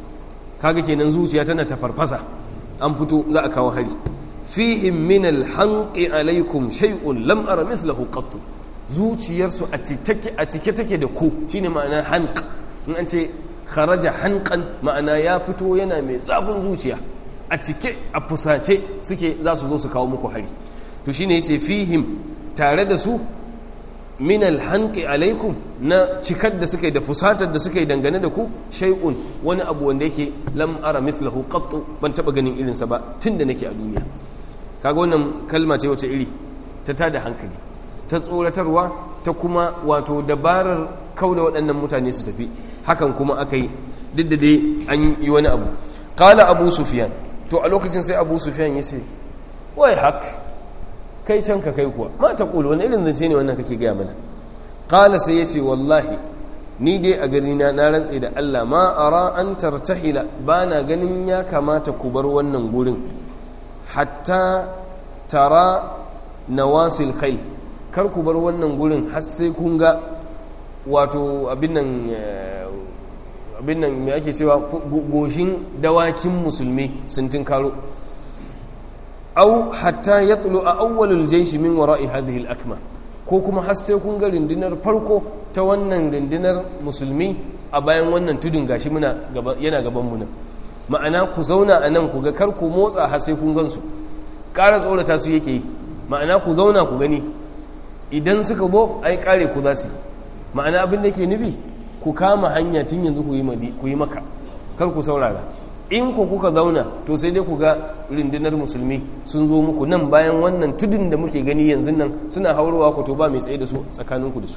kaga kenan zuciya tana ta farfasa an fito za a kawo hari fihim min alhanqi alaikum shay'un lam ara mithlahu qattu zuciyarsu a cike take da ku shine ma'ana hanq in an ce kharaja hanqan ma'ana ya fito yana mai zafin zuciya a cike a fusace suke za su zo su kawo muku hari to shine yace fihim tare da su min alhanqi alaikum na cikar da suka yi da fusatar da suka yi dangane da ku shay'un wani abu wanda yake lam ara mithlahu qattu ban taba ganin irinsa ba tunda nake a duniya kaga wannan kalma ce wace iri ta tada hankali ta tsoratarwa ta kuma wato dabarar kauda waɗannan mutane su tafi hakan kuma aka yi duk da dai an yi wani abu kala abu sufiyan to a lokacin sai abu sufiyan ya ce wai hak kai can ka kai kuwa ma ta ƙulu wani irin zance ne wannan kake gaya mana kala sai ya ce wallahi ni dai a gani na na rantse da allah ma ara an tartahila ba na ganin ya kamata ku bar wannan gurin hatta tara nawasil khayl kar ku bar wannan gurin har sai kun ga wato abin nan abin nan me ake cewa goshin dawakin musulmi sun tinkaro au hatta yatlu a awwalul jaysh min wara'i hadhihi al-akma ko kuma har sai kun ga rundunar farko ta wannan rundunar musulmi a bayan wannan tudun gashi muna yana gaban mu nan ma'ana ku zauna a nan ku ga kar ku motsa har sai kun gansu ƙara tsorata su yake yi ma'ana ku zauna ku gani idan suka zo ai kare ku za su ma'ana abin da ke nufi ku kama hanya tun yanzu ku yi maka kar ku saurara in ku kuka zauna to sai dai ku ga rundunar musulmi sun zo muku nan bayan wannan tudun da muke gani yanzu nan suna haurowa ku to ba mai tsaye da su tsakaninku da su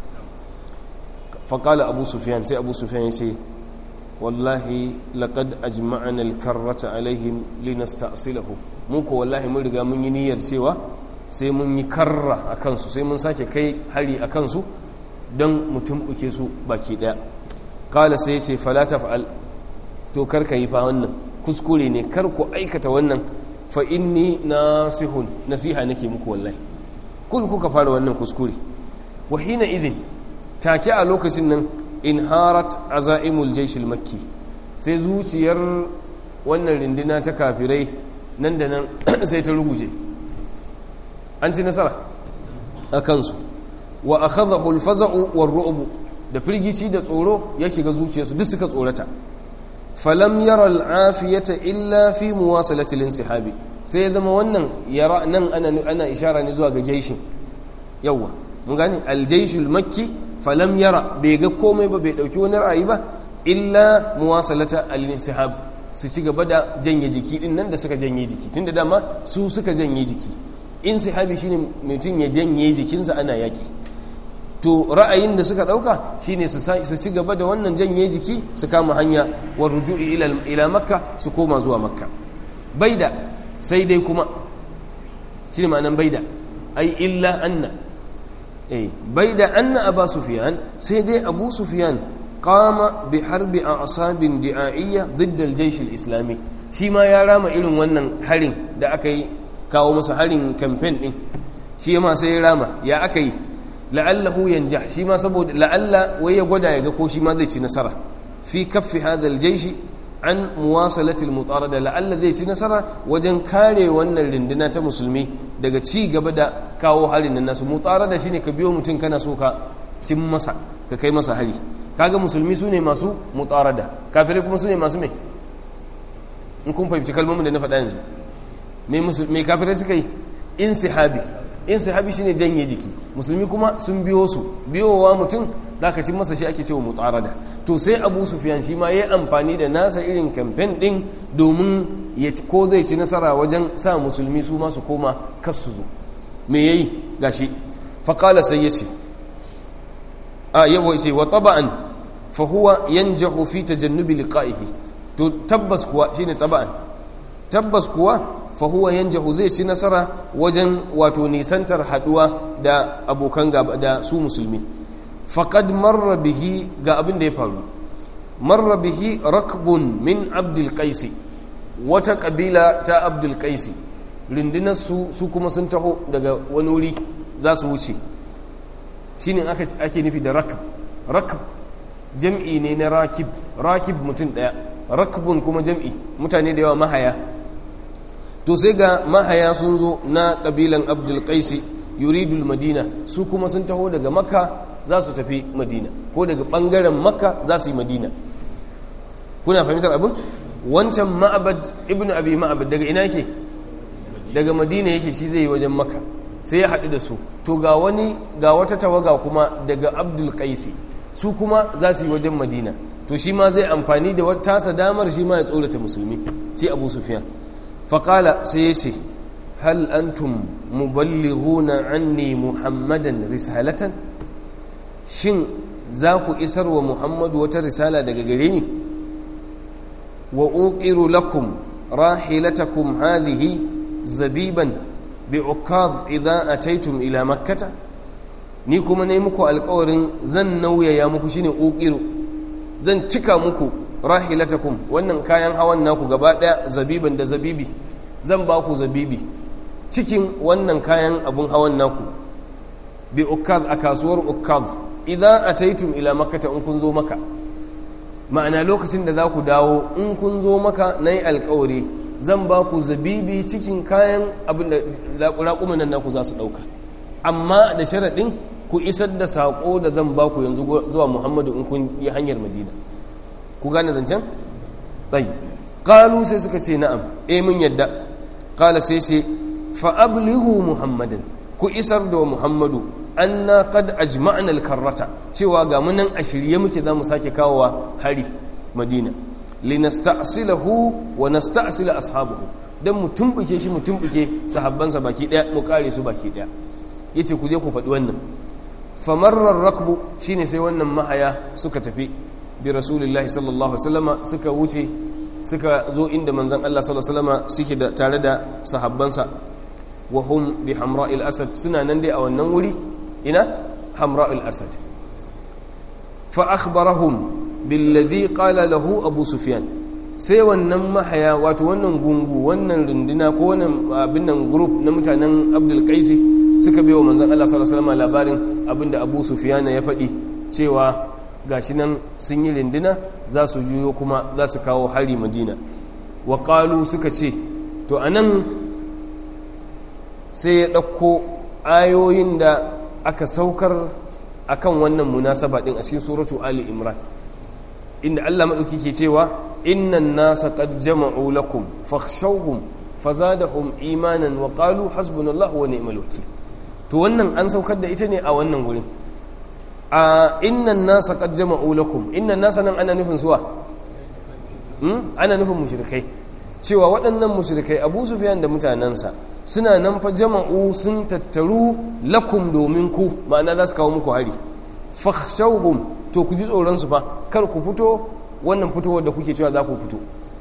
faƙala abu sufiyan sai abu sufiyan ya ce wallahi laqad ajma'ana al-karrata alaihim linasta'silahu mu ko wallahi mun riga mun yi niyyar cewa sai mun yi karra a kansu sai mun sake kai hari a kansu don mutum uke su baki daya kala sai sai falata fa'al to karka yi fa wannan kuskure ne kar ku aikata wannan fa inni nasihun nasiha nake muku wallahi kun kuka fara wannan kuskure wa hina idin take a lokacin nan inharat azaimul jaysh makki sai zuciyar wannan rindina ta kafirai nan da nan sai ta ruguje an ci nasara a kansu wa akhadhahu al-faza'u war-ru'b da firgici da tsoro ya shiga zuciyarsu duk suka tsorata falam yara al-afiyata illa fi muwasalati al-insihabi sai ya zama wannan yara nan ana ana ishara ne zuwa ga jaishin yawa mun gane al-jaysh al-makki falam yara bai ga komai ba bai dauki wani ra'ayi ba illa muwasalata al-insihab su ci gaba da janye jiki din nan da suka janye jiki tunda dama su suka janye jiki insihabi shine mutum ya janye jikinsa ana yaki to ra'ayin da suka dauka shine su su ci gaba da wannan janye jiki su kama hanya wa ruju'i ila ila makka su koma zuwa makka baida sai dai kuma shine ma'anan baida ai illa anna eh baida anna aba sufyan sai dai abu sufyan qama bi harbi a'sabin di'a'iyya ضد الجيش الاسلامي shi ma ya rama irin wannan harin da aka yi kawo masa harin campaign din shi ma sai ya rama ya aka yi la'allahu yanja shi ma saboda la'alla wai ya gwada ya ga ko shi ma zai ci nasara fi kaffi hadha al-jaysh an muwasalati al-mutarada la'alla zai ci nasara wajen kare wannan rinduna ta musulmi daga ci gaba da kawo harin nan nasu mutarada shine ka biyo mutum kana so ka cin masa ka kai masa hari kaga musulmi su ne masu mutarada kafirai kuma su ne masu mai in kun fahimci kalmomin da na faɗa yanzu mai kafirai suka yi insihabi insihabi shine janye jiki musulmi kuma sun biyo su biyowa mutum za ka cin masa shi ake cewa mutarada to sai abu sufiyan shi ma ya yi amfani da nasa irin kamfen ɗin domin ya ko zai ci nasara wajen sa musulmi su masu koma kasu zo me yayi gashi faƙala sai ya ce a yawa ce wa taba'an fa huwa yanjahu fi tajannubi liqa'ihi to tabbas kuwa shine taba'an tabbas kuwa fa huwa yanjahu zai ci nasara wajen wato nisantar haduwa da abokan gaba da su musulmi faqad marra bihi ga abin da ya faru marra bihi rakbun min abdul qais wata kabila ta abdul qais rundunar su su kuma sun taho daga wani wuri za su wuce shine ake nufi da rakb rakb jam'i ne na rakib rakib mutum daya rakbun kuma jam'i mutane da yawa mahaya to sai ga mahaya sun zo na kabilan abdul qaisi yuridul madina su kuma sun taho daga makka za su tafi madina ko daga bangaren makka za su yi madina kuna fahimtar abin wancan ma'abad ibnu abi ma'abad daga ina yake daga madina yake shi zai yi wajen makka sai ya haɗu da su to ga wani ga wata tawaga kuma daga abdul qaisi su kuma za su yi wajen madina to shi ma zai amfani da wata tasa damar shi ma ya tsorata musulmi sai abu sufiyan faƙala sai ya ce hal antum muballighuna anni muhammadan risalatan shin za ku isar wa muhammadu wata risala daga gare ni wa uqiru lakum rahilatakum hadhihi zabiban bi'ukaz idza ataitum ila makkata ni kuma ne muku alƙawarin zan nauyaya muku shine uqiru zan cika muku rahilatakum wannan kayan hawan naku gaba daya zabiban da zabibi zan ba ku zabibi cikin wannan kayan abun hawan naku bi ukaz a kasuwar ukaz idza ataitum ila makkata in kun zo maka ma'ana lokacin da za ku dawo in kun zo maka nayi alƙawari zan ba ku zabibi cikin kayan abin da raƙuman nan naku za su ɗauka amma da sharaɗin ku isar da saƙo da zan ba ku yanzu zuwa muhammadu in kun yi hanyar madina ku gane zancen? ɗai ƙalu sai suka ce na'am e mun yadda ƙala sai ce fa'ablihu muhammadin ku isar da muhammadu an na kad ajma'an alkarrata cewa ga munan a shirye muke za mu sake kawowa hari madina linasta'silahu wa nasta'sila ashabahu dan mu tumbuke shi mu tumbuke sahabbansa baki daya mu kare su baki daya yace ku je ku faɗi wannan famarrar rakbu shine sai wannan mahaya suka tafi bi rasulillahi sallallahu alaihi wasallama suka wuce suka zo inda manzon Allah sallallahu alaihi wasallama suke da tare da sahabbansa wa hum bi hamra'il asad suna nan dai a wannan wuri ina hamra'il asad fa akhbarahum billadhi qala lahu abu sufyan sai wannan mahaya wato wannan gungu wannan runduna ko wannan abin nan group na mutanen abdul qaisi suka bai wa manzon Allah sallallahu alaihi wasallam labarin abinda Abu Sufyan ya faɗi cewa gashi nan sun yi runduna za su juyo kuma za su kawo hari Madina wa qalu suka ce to anan sai ya ɗauko ayoyin da aka saukar akan wannan munasaba din a cikin suratu Ali Imran inda Allah madauki ke cewa innan nasa qad jama'u lakum fakhshawhum fazadahum imanan wa qalu hasbunallahu wa ni'mal wakeel to wannan an saukar da ita ne a wannan wurin a innan nasa qad jama'u lakum innan nasa nan ana nufin suwa hmm? ana nufin mushrikai cewa waɗannan mushrikai Abu Sufyan da mutanansa suna nan fa jama'u sun tattaru lakum domin ku ma'ana za su kawo muku hari fakhshawhum to ku ji tsoron su fa kar ku fito wannan fitowar da kuke cewa za ku fito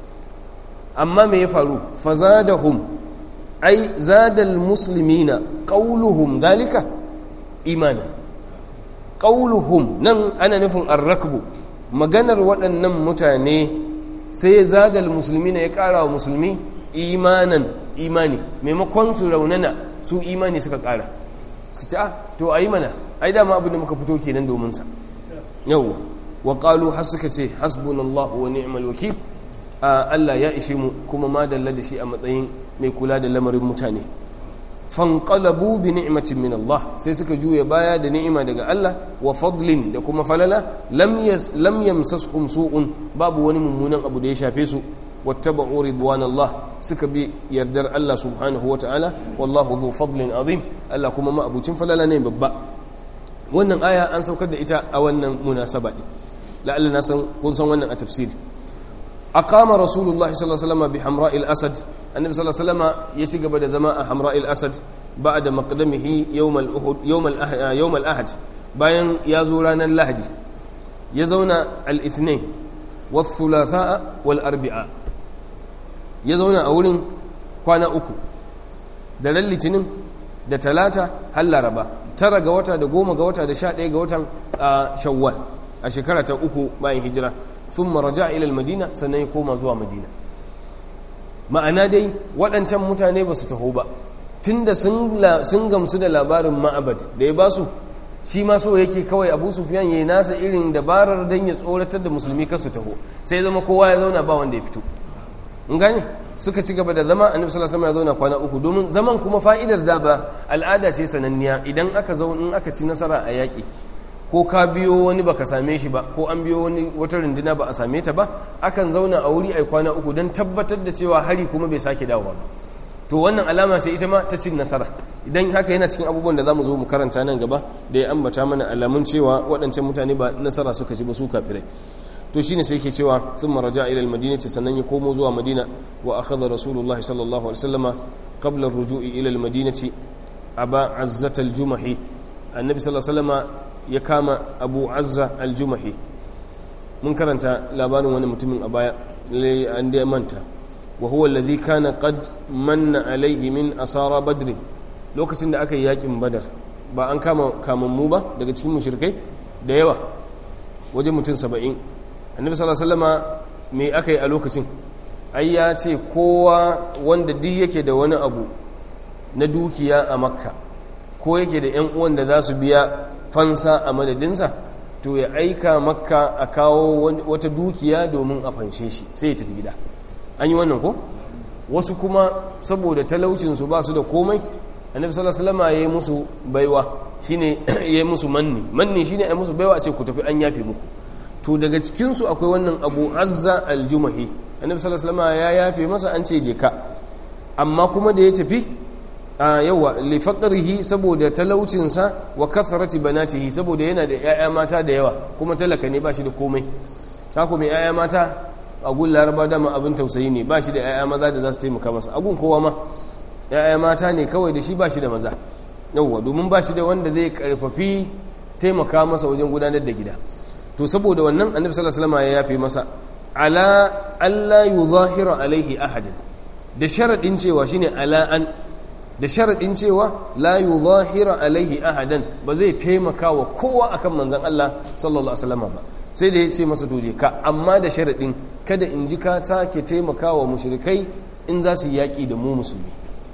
amma me ya faru fazadahum ai zadal muslimina qauluhum dalika imanin qauluhum nan ana nufin arrakbu maganar waɗannan mutane sai zadal muslimina ya ƙara wa musulmi imanan imani maimakon su raunana su imani suka ƙara suka ce ah to ayi mana ai dama abin da muka fito kenan domin sa yawwa wa qalu har suka ce hasbunallahu wa ni'mal wakil Allah ya ishe mu kuma ma dalla da shi a matsayin mai kula da lamarin mutane fanqalabu bi ni'matin min Allah sai suka juya baya da ni'ima daga Allah wa fadlin da kuma falala lam yas lam yamsashum su'un babu wani mummunan abu da ya shafe su wattaba'u ridwanallah suka bi yardar Allah subhanahu wa ta'ala wallahu dhu fadlin azim Allah kuma ma abucin falala ne babba wannan aya an saukar da ita a wannan munasaba din la'alla na san kun san wannan a tafsiri aqama rasulullah sallallahu alaihi wasallam bi hamra'il asad annabi sallallahu alaihi wasallam ya ci gaba da zama a hamra'il asad ba'da maqdamihi yawm al-uhud yawm al yawm al-ahad bayan ya zo ranar lahadi ya zauna al-ithnain wath-thulatha wal-arbi'a ya zauna a wurin kwana uku da ran litinin da talata har laraba tara ga wata da goma ga wata da sha ɗaya ga watan shawwal a shekara ta uku bayan hijira sun maraja ilal madina sannan ya koma zuwa madina ma'ana dai waɗancan mutane ba su taho ba tun da sun gamsu da labarin ma'abad da ya ba su shi ma so yake kawai abu sufiyan ya yi nasa irin dabarar don ya tsoratar da musulmi kar su taho sai zama kowa ya zauna ba wanda ya fito in gane suka ci gaba da zama annabi sallallahu alaihi wasallam ya zauna kwana uku domin zaman kuma fa'idar da ba al'ada ce sananniya idan aka zo in aka ci nasara a yaƙi ko ka biyo wani baka same shi ba ko an biyo wani wata runduna ba a same ta ba akan zauna a wuri ai kwana uku don tabbatar da cewa hari kuma bai sake dawowa ba to wannan alama ce ita ma ta cin nasara idan haka yana cikin abubuwan da zamu zo mu karanta nan gaba da ya ambata mana alamun cewa waɗancan mutane ba nasara suka ci ba su kafirai to shine sai yake cewa thumma raja ila almadinati sannan ya komo zuwa madina wa akhadha rasulullah sallallahu alaihi wasallama qabla ar-ruju'i ila almadinati aba azzat al-jumahi annabi sallallahu alaihi wasallama ya kama abu azza al-jumahi mun karanta labarin wani mutumin a baya lai an da manta wa huwa alladhi kana qad manna alaihi min asara badr lokacin da aka yi yakin badar ba an kama kamammu ba daga cikin mushrikai da yawa wajen mutum saba'in annabi sallallahu alaihi wasallama me aka yi a lokacin ai ya ce kowa wanda duk yake da wani abu na dukiya a makka ko yake da yan uwan da za su biya fansa a madadinsa to ya aika makka a kawo wata dukiya domin a fanshe shi sai ya tafi gida an yi wannan ko wasu kuma saboda talaucinsu ba su da komai annabi sallallahu alaihi wasallam ya yi musu baiwa shine ya yi musu manni manni shine ya musu baiwa a ce ku tafi an yafe muku to daga cikin su akwai wannan Abu Azza al-Jumahi annabi sallallahu alaihi wasallam ya yafe masa an ce je ka amma kuma da ya tafi a yawa li faqrihi saboda talaucinsa wa kathrati banatihi saboda yana da yaya mata da yawa kuma talaka ne ba shi da komai sako mai yaya mata a gun laraba dama abin tausayi ne ba shi da yaya maza da za su taimaka masa agun kowa ma ya'ya mata ne kawai da shi ba shi da maza yauwa domin ba shi da wanda zai karfafi taimaka masa wajen gudanar da gida to saboda wannan annabi sallallahu alaihi wasallam ya yafe masa ala alla yuzahira alaihi ahadin da sharadin cewa shine ala an da sharadin cewa la yuzahira alaihi ahadan ba zai taimaka wa kowa akan manzon Allah sallallahu alaihi wasallam ba sai da ya ce masa toje ka amma da sharaɗin kada in ji ka sake taimakawa mushrikai in za su yi yaƙi da mu musulmi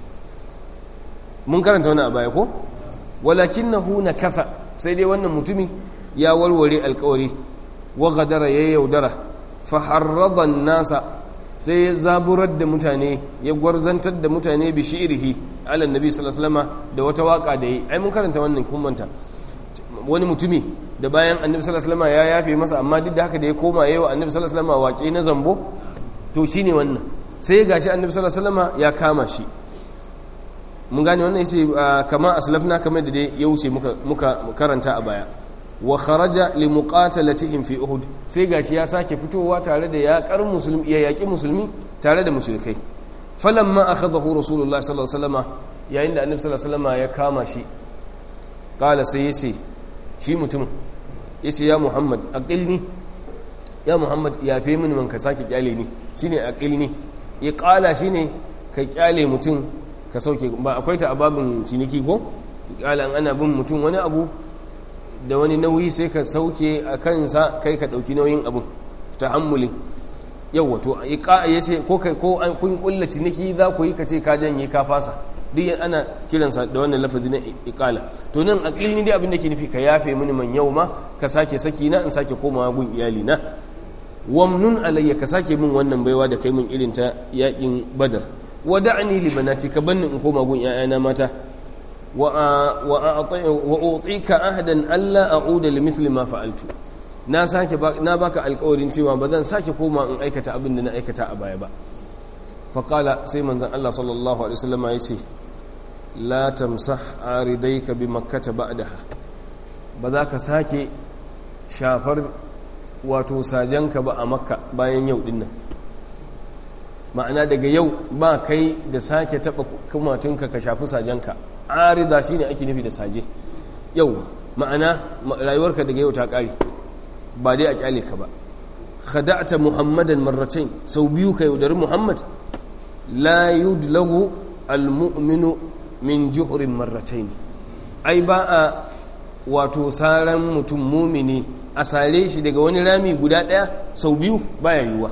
mun karanta wani a baya ko walakin na huna kafa sai dai wannan mutumi ya warware alkawari wa gadara ya yaudara faharradan nasa sai ya zaburar da mutane ya gwarzantar da mutane bi shi'irihi ala nabi sallallahu da wata waka da yi ai mun karanta wannan kummanta wani mutumi da bayan annabi sallallahu ya yafe masa amma duk da haka da ya koma yayi wa annabi sallallahu waƙe na zambo to shine wannan sai gashi annabi sallallahu ya kama shi mun gane wannan yace kama aslafna kamar da dai ya wuce muka muka karanta a baya wa kharaja li muqatalatihim fi uhud sai gashi ya sake fitowa tare da yaƙar musulmi ya yaƙi musulmi tare da mushrikai falamma akhadahu rasulullahi sallallahu alaihi wasallam yayin da annabi sallallahu alaihi wasallam ya kama shi qala sai yace shi mutum yace ya muhammad aqilni ya muhammad ya fe mini man ka sake kyale ni shine aqilni iqala shine ka kyale mutum ka sauke ba akwai ta ababin ciniki ko iqala ana bin mutum wani abu da wani nauyi sai ka sauke a kansa kai ka ɗauki nauyin abin ta hammuli yau wato ya ce ko an kun kulla ciniki za ku yi ka ce ka janye ka fasa duk ana kiransa da wannan lafazi na iƙala to nan a ƙilni dai abin da ke nufi ka yafe mini man yau ma ka sake saki na in sake komawa gun iyali na wamnun alayya ka sake min wannan baiwa da kai min irin ta yaƙin badar wada'ani li banati ka banni in koma gun 'ya'yana mata wa'utika ahadan Allah a'uda li mithli ma fa'altu na sake na baka alƙawarin cewa ba zan sake koma in aikata abin da na aikata a baya ba faqala sai manzon Allah sallallahu alaihi wasallam ya ce la tamsah aridayka bi makkah ba'daha ba za ka sake shafar wato sajanka ba a makka bayan yau dinnan ma'ana daga yau ba kai da sake taba kumatunka ka shafi sajanka arida shine ake nufi da saje yau ma'ana rayuwarka daga yau ta kare ba dai a kyale ka ba khada'ta muhammadan marratayn sau biyu ka yaudari muhammad la yudlagu almu'minu min juhrin marratayn ai ba a wato saran mutum mumini a sare shi daga wani rami guda daya sau biyu baya yiwuwa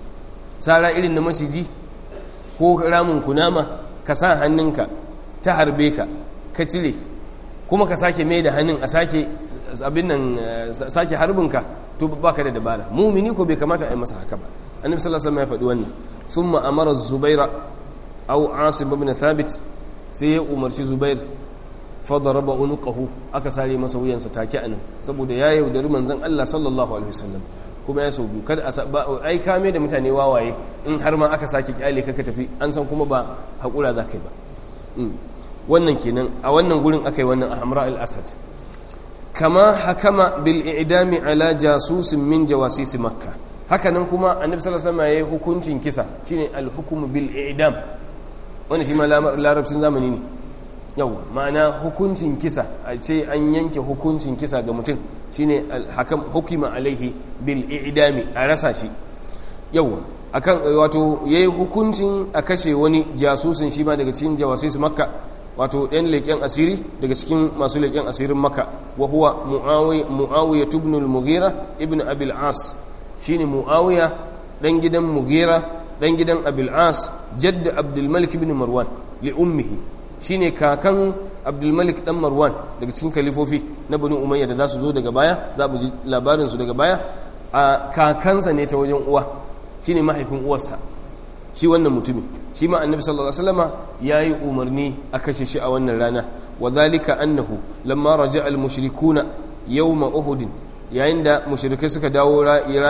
sara irin na maciji ko ramin kunama ka sa hannunka ta harbe ka ka cire kuma ka sake mai da hannun a sake abin nan sake harbinka to ba ka da dabara mumini ko bai kamata a yi masa haka ba annabi sallallahu alaihi wasallam ya faɗi wannan thumma amara zubaira aw asim ibn thabit sai ya umarci zubair fa daraba unuqahu aka sare masa wuyansa take anan saboda ya yaudari manzon Allah sallallahu alaihi wasallam kuma ya sau biyu kada a ai kame da mutane wawaye in har ma aka sake kyale ka tafi an san kuma ba hakura za ka yi ba wannan kenan a wannan gurin aka yi wannan a hamra al-asad kama hakama bil i'dami ala jasusin min jawasisi makka hakanan kuma annabi sallallahu alaihi wasallam yayi hukuncin kisa shine al-hukm bil i'dam wannan shi ma larabcin zamani ne yau ma'ana hukuncin kisa a ce an yanke hukuncin kisa ga mutum shine al-hakam hukima alaihi bil i'dami a rasa shi yau akan wato yayi hukuncin a kashe wani jasusin shi ma daga cikin jawasis makka wato ɗan leƙen asiri daga cikin masu leƙen asirin maka wa huwa mu'awiya tubnul mugira ibn abil as shine mu'awiya ɗan gidan mugira ɗan gidan abil as jadda abdulmalik ibn marwan li ummihi shine kakan abdulmalik ɗan marwan daga cikin kalifofi na bani umayya da za su zo daga baya za mu ji labarinsu daga baya a kakansa ne ta wajen uwa shine mahaifin uwarsa shi wannan mutumin shi ma annabi sallallahu alaihi wasallama yayi umarni a kashe shi a wannan rana wa dhalika annahu lamma raja'a al-mushrikuna yawma uhud yayin da mushrikai suka dawo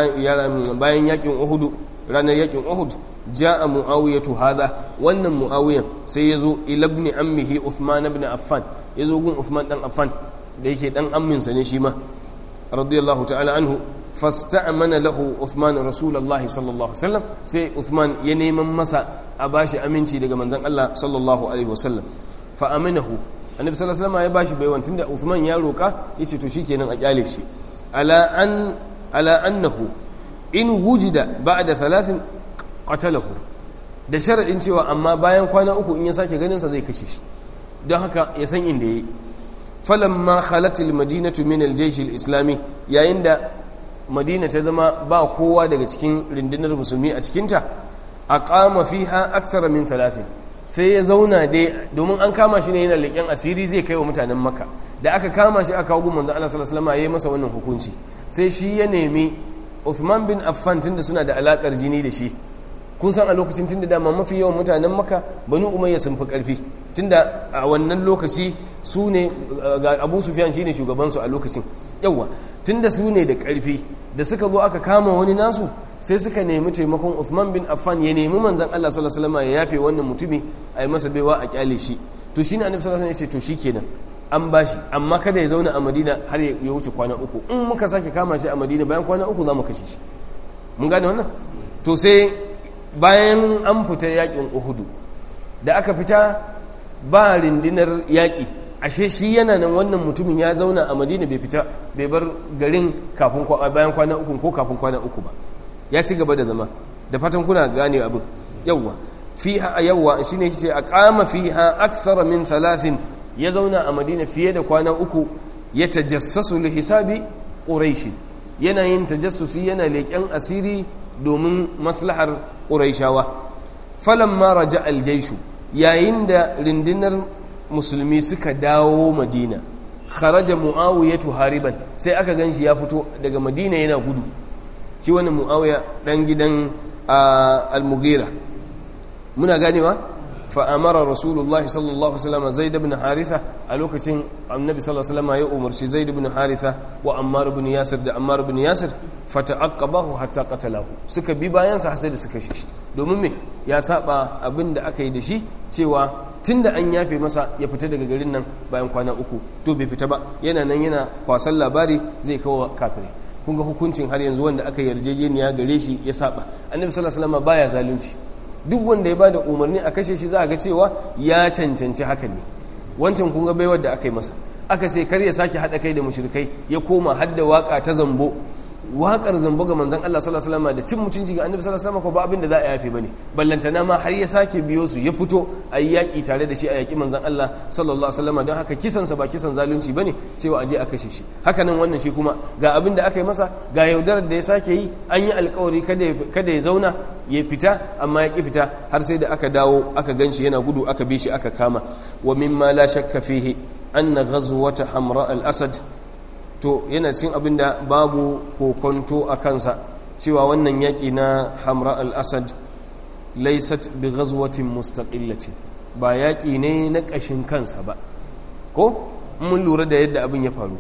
bayan yakin uhud ranar yakin uhud ja'a muawiyatu hadha wannan muawiyan sai yazo ila ibn ammihi uthman ibn affan yazo gun uthman dan affan da yake dan amminsa ne shi ma radiyallahu ta'ala anhu fasta'mana lahu Uthman Rasulullah sallallahu alaihi wasallam sai Uthman ya neman masa a bashi aminci daga manzon Allah sallallahu alaihi wasallam fa aminahu annabi sallallahu alaihi wasallam ya bashi baiwan tunda Uthman ya roka yace to shikenan a kyale shi ala an ala annahu in wujida ba'da thalathin qatalahu da sharadin cewa amma bayan kwana uku in ya sake ganin sa zai kashe shi don haka ya san inda yayi falamma khalat almadinatu min aljaysh alislami yayin da madina ta zama ba kowa daga cikin rundunar musulmi a cikinta a kama fiha akthara min talatin sai ya zauna dai domin an kama shi ne yana leƙen asiri zai kai wa mutanen makka da aka kama shi aka kawo manzon Allah sallallahu alaihi wasallam yayi masa wannan hukunci sai shi ya nemi Uthman bin Affan tunda suna da alakar jini da shi kun san a lokacin tunda dama mafi yawan mutanen makka banu umayya sun fi karfi tunda a wannan lokaci su ne ga abu sufyan shine shugabansu a lokacin yawa tunda su ne da karfi da suka zo aka kama wani nasu sai suka nemi taimakon Uthman bin Affan ya nemi manzon Allah sallallahu alaihi wasallam ya yafe wannan mutumi a yi masa baiwa a kyale shi to shine annabi sallallahu alaihi wasallam ya ce to shikenan an bashi amma kada ya zauna a Madina har ya wuce kwana uku in muka sake kama shi a Madina bayan kwana uku za mu kashe shi mun gane wannan to sai bayan an fita yakin Uhudu da aka fita ba rindinar yaƙi ashe shi yana nan wannan mutumin ya zauna a madina bai fita bai bar garin kafin bayan kwana uku ko kafin kwana uku ba ya ci gaba da zama da fatan kuna gane abin yawwa fiha yawwa shine yace aqama fiha akthara min thalathin ya zauna a madina fiye da kwana uku ya tajassasu li hisabi quraish yana yin tajassusi yana leƙen asiri domin maslahar quraishawa falamma raja aljayshu yayin da rindinar musulmi suka dawo madina kharaja muawiyatu hariban sai aka ganshi ya fito daga madina yana gudu shi wannan muawiya dan gidan al-mughira muna ganewa fa amara rasulullah sallallahu alaihi wasallam zaid ibn haritha a lokacin annabi sallallahu alaihi wasallam ya umarci zaid ibn haritha wa ammar ibn yasir da ammar ibn yasir fata'aqqabahu hatta qatalahu suka bi bayan sa sai da suka shi domin me ya saba abin da aka yi da shi cewa tunda an yafe masa ya fita daga garin nan bayan kwana uku to bai fita ba yana nan yana kwasan labari zai kawo kafirai kun ga hukuncin har yanzu wanda aka yarjejeniya gare shi ya saba annabi sallallahu alaihi wasallam baya zalunci duk wanda ya bada umarni a kashe shi za a ga cewa ya cancanci hakan ne wancan kun ga baiwar da aka yi masa aka ce kar ya sake haɗa kai da mushrikai ya koma hadda waka ta zambo waƙar zambo ga manzon Allah sallallahu alaihi wasallam da cin mutunci ga annabi sallallahu alaihi wasallam ko ba abin da za a yafe bane ballantana ma har ya sake biyo su ya fito a yi yaƙi tare da shi a yaƙi manzon Allah sallallahu alaihi wasallam don haka kisan sa ba kisan zalunci bane cewa aje a kashe shi haka nan wannan shi kuma ga abin da aka yi masa ga yaudarar da ya sake yi an yi alƙawari kada kada ya zauna ya fita amma ya ki fita har sai da aka dawo aka ganshi yana gudu aka bi shi aka kama wa mimma la shakka fihi anna ghazwata hamra al-asad to yana cin abin da babu kokonto a kansa cewa wannan yaƙi na hamra al-asad laisat bi ghazwatin mustaqillatin ba yaƙi ne na ƙashin kansa ba ko mun lura da yadda abin ya faru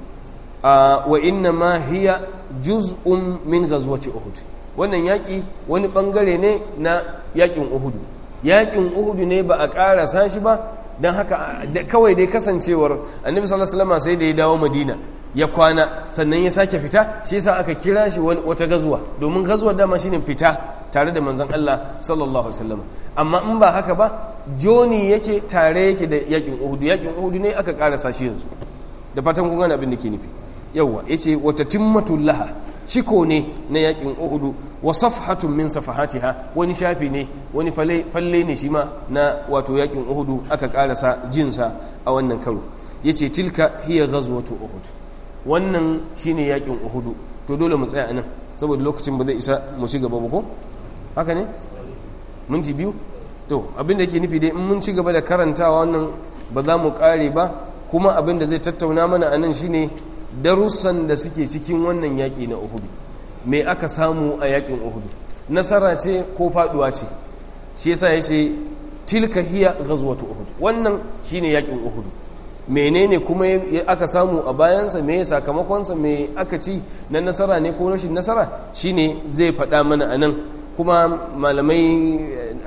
wa inna ma hiya juz'un min ghazwati uhud wannan yaƙi wani bangare ne na yaƙin uhudu yaƙin uhudu ne ba a ƙarasa shi ba don haka kawai dai kasancewar annabi sallallahu alaihi wasallam sai da ya dawo madina ya kwana sannan ya sake fita shi yasa aka kira shi wata gazuwa domin gazuwa dama shine fita tare da manzon Allah sallallahu alaihi wasallam amma in ba haka ba joni yake tare yake da yakin Uhud yakin Uhud ne aka karasa shi yanzu da fatan kun gane abin da ke nufi yawa yace wata timmatul laha ciko ne na yakin Uhud wa safhatun min safahatiha wani shafi ne wani falle ne shi ma na wato yakin Uhud aka karasa jinsa a wannan karo yace tilka hiya ghazwatu Uhud wannan shine yakin uhudu to dole mu tsaya anan saboda lokacin ba zai isa mu ci gaba ba ko haka ne minti biyu to abinda yake nufi dai in mun ci gaba da karantawa wannan ba za mu kare ba kuma abinda zai tattauna mana anan shine darussan da suke cikin wannan yaki na uhudu me aka samu a yakin uhudu nasara ce ko faduwa ce shi yasa yace tilka hiya ghazwatu uhud wannan shine yakin uhudu menene kuma aka samu a bayansa me sakamakonsa me aka ci na nasara ne ko rashin nasara shine zai faɗa mana a nan kuma malamai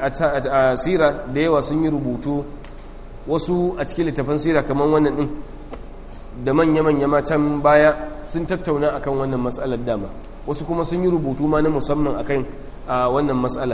a sira da yawa sun yi rubutu wasu a cikin littafin sira kamar wannan ɗin da manya-manya matan baya sun tattauna akan wannan matsalar dama wasu kuma sun yi rubutu ma na musamman akan wannan matsala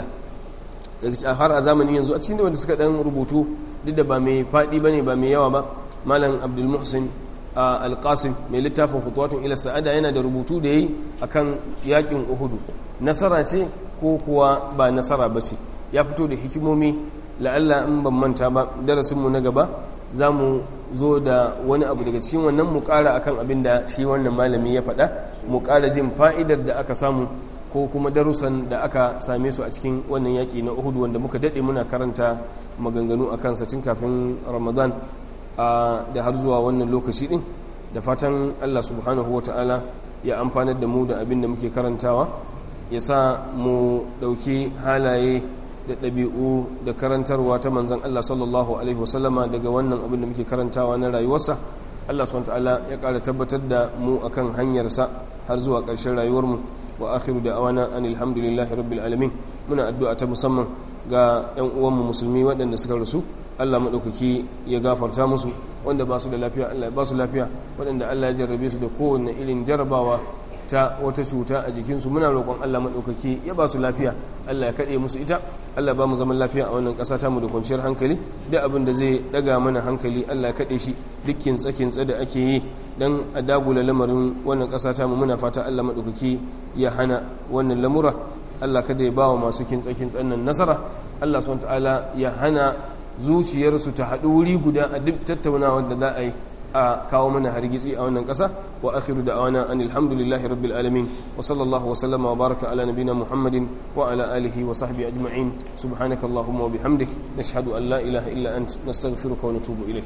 har a zamanin yanzu a cikin da wanda suka ɗan rubutu duk da ba mai faɗi ba ne ba mai yawa ba malam abdulmuhsin alƙasim mai littafin hutuwatun ila sa'ada yana da rubutu da yi akan yakin uhudu nasara ce ko kuwa ba nasara ba ce ya fito da hikimomi la'alla in ban manta ba darasinmu na gaba za mu zo da wani abu daga cikin wannan mu ƙara akan abin da shi wannan malami ya faɗa mu ƙara jin fa'idar da aka samu ko kuma darussan da aka same su a cikin wannan yaƙi na uhudu wanda muka daɗe muna karanta maganganu a kansa tun kafin ramadan da har zuwa wannan lokaci ɗin da fatan allah subhanahu wa ta'ala ya amfanar da mu da abin da muke karantawa ya sa mu ɗauki halaye da ɗabi'u da karantarwa ta manzan allah sallallahu alaihi wasallama daga wannan abin da muke karantawa na rayuwarsa allah subhanahu wa ta'ala ya ƙara tabbatar da mu akan hanyarsa har zuwa ƙarshen rayuwarmu wa akhiru da awana an alhamdulillahi rabbil alamin muna addu'a ta musamman ga 'yan uwanmu musulmi waɗanda suka rasu Allah maɗaukaki ya gafarta musu wanda ba su da lafiya Allah ba su lafiya waɗanda Allah ya jarrabe su da kowane irin jarrabawa ta wata cuta a jikinsu muna roƙon Allah maɗaukaki ya ba su lafiya Allah ya kaɗe musu ita Allah ba mu zaman lafiya a wannan ƙasa ta mu da kwanciyar hankali duk abin da zai ɗaga mana hankali Allah ya kaɗe shi duk kintsa da ake yi dan a dagula lamarin wannan ƙasa ta mu muna fata Allah maɗaukaki ya hana wannan lamura Allah kada ya ba wa masu kintsa-kintsan nan nasara Allah subhanahu ta'ala ya hana zuciyarsu ta haɗu wuri guda a duk tattaunawa da za a yi a kawo mana hargitsi a wannan ƙasa wa akhiru da awana an alhamdulillahi rabbil alamin wa sallallahu wa sallama wa baraka ala nabina muhammadin wa ala alihi wa sahbihi ajma'in subhanaka allahumma wa bihamdik nashhadu an la ilaha illa ant nastaghfiruka wa natubu ilaik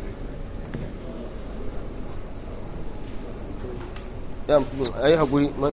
ya ayi hakuri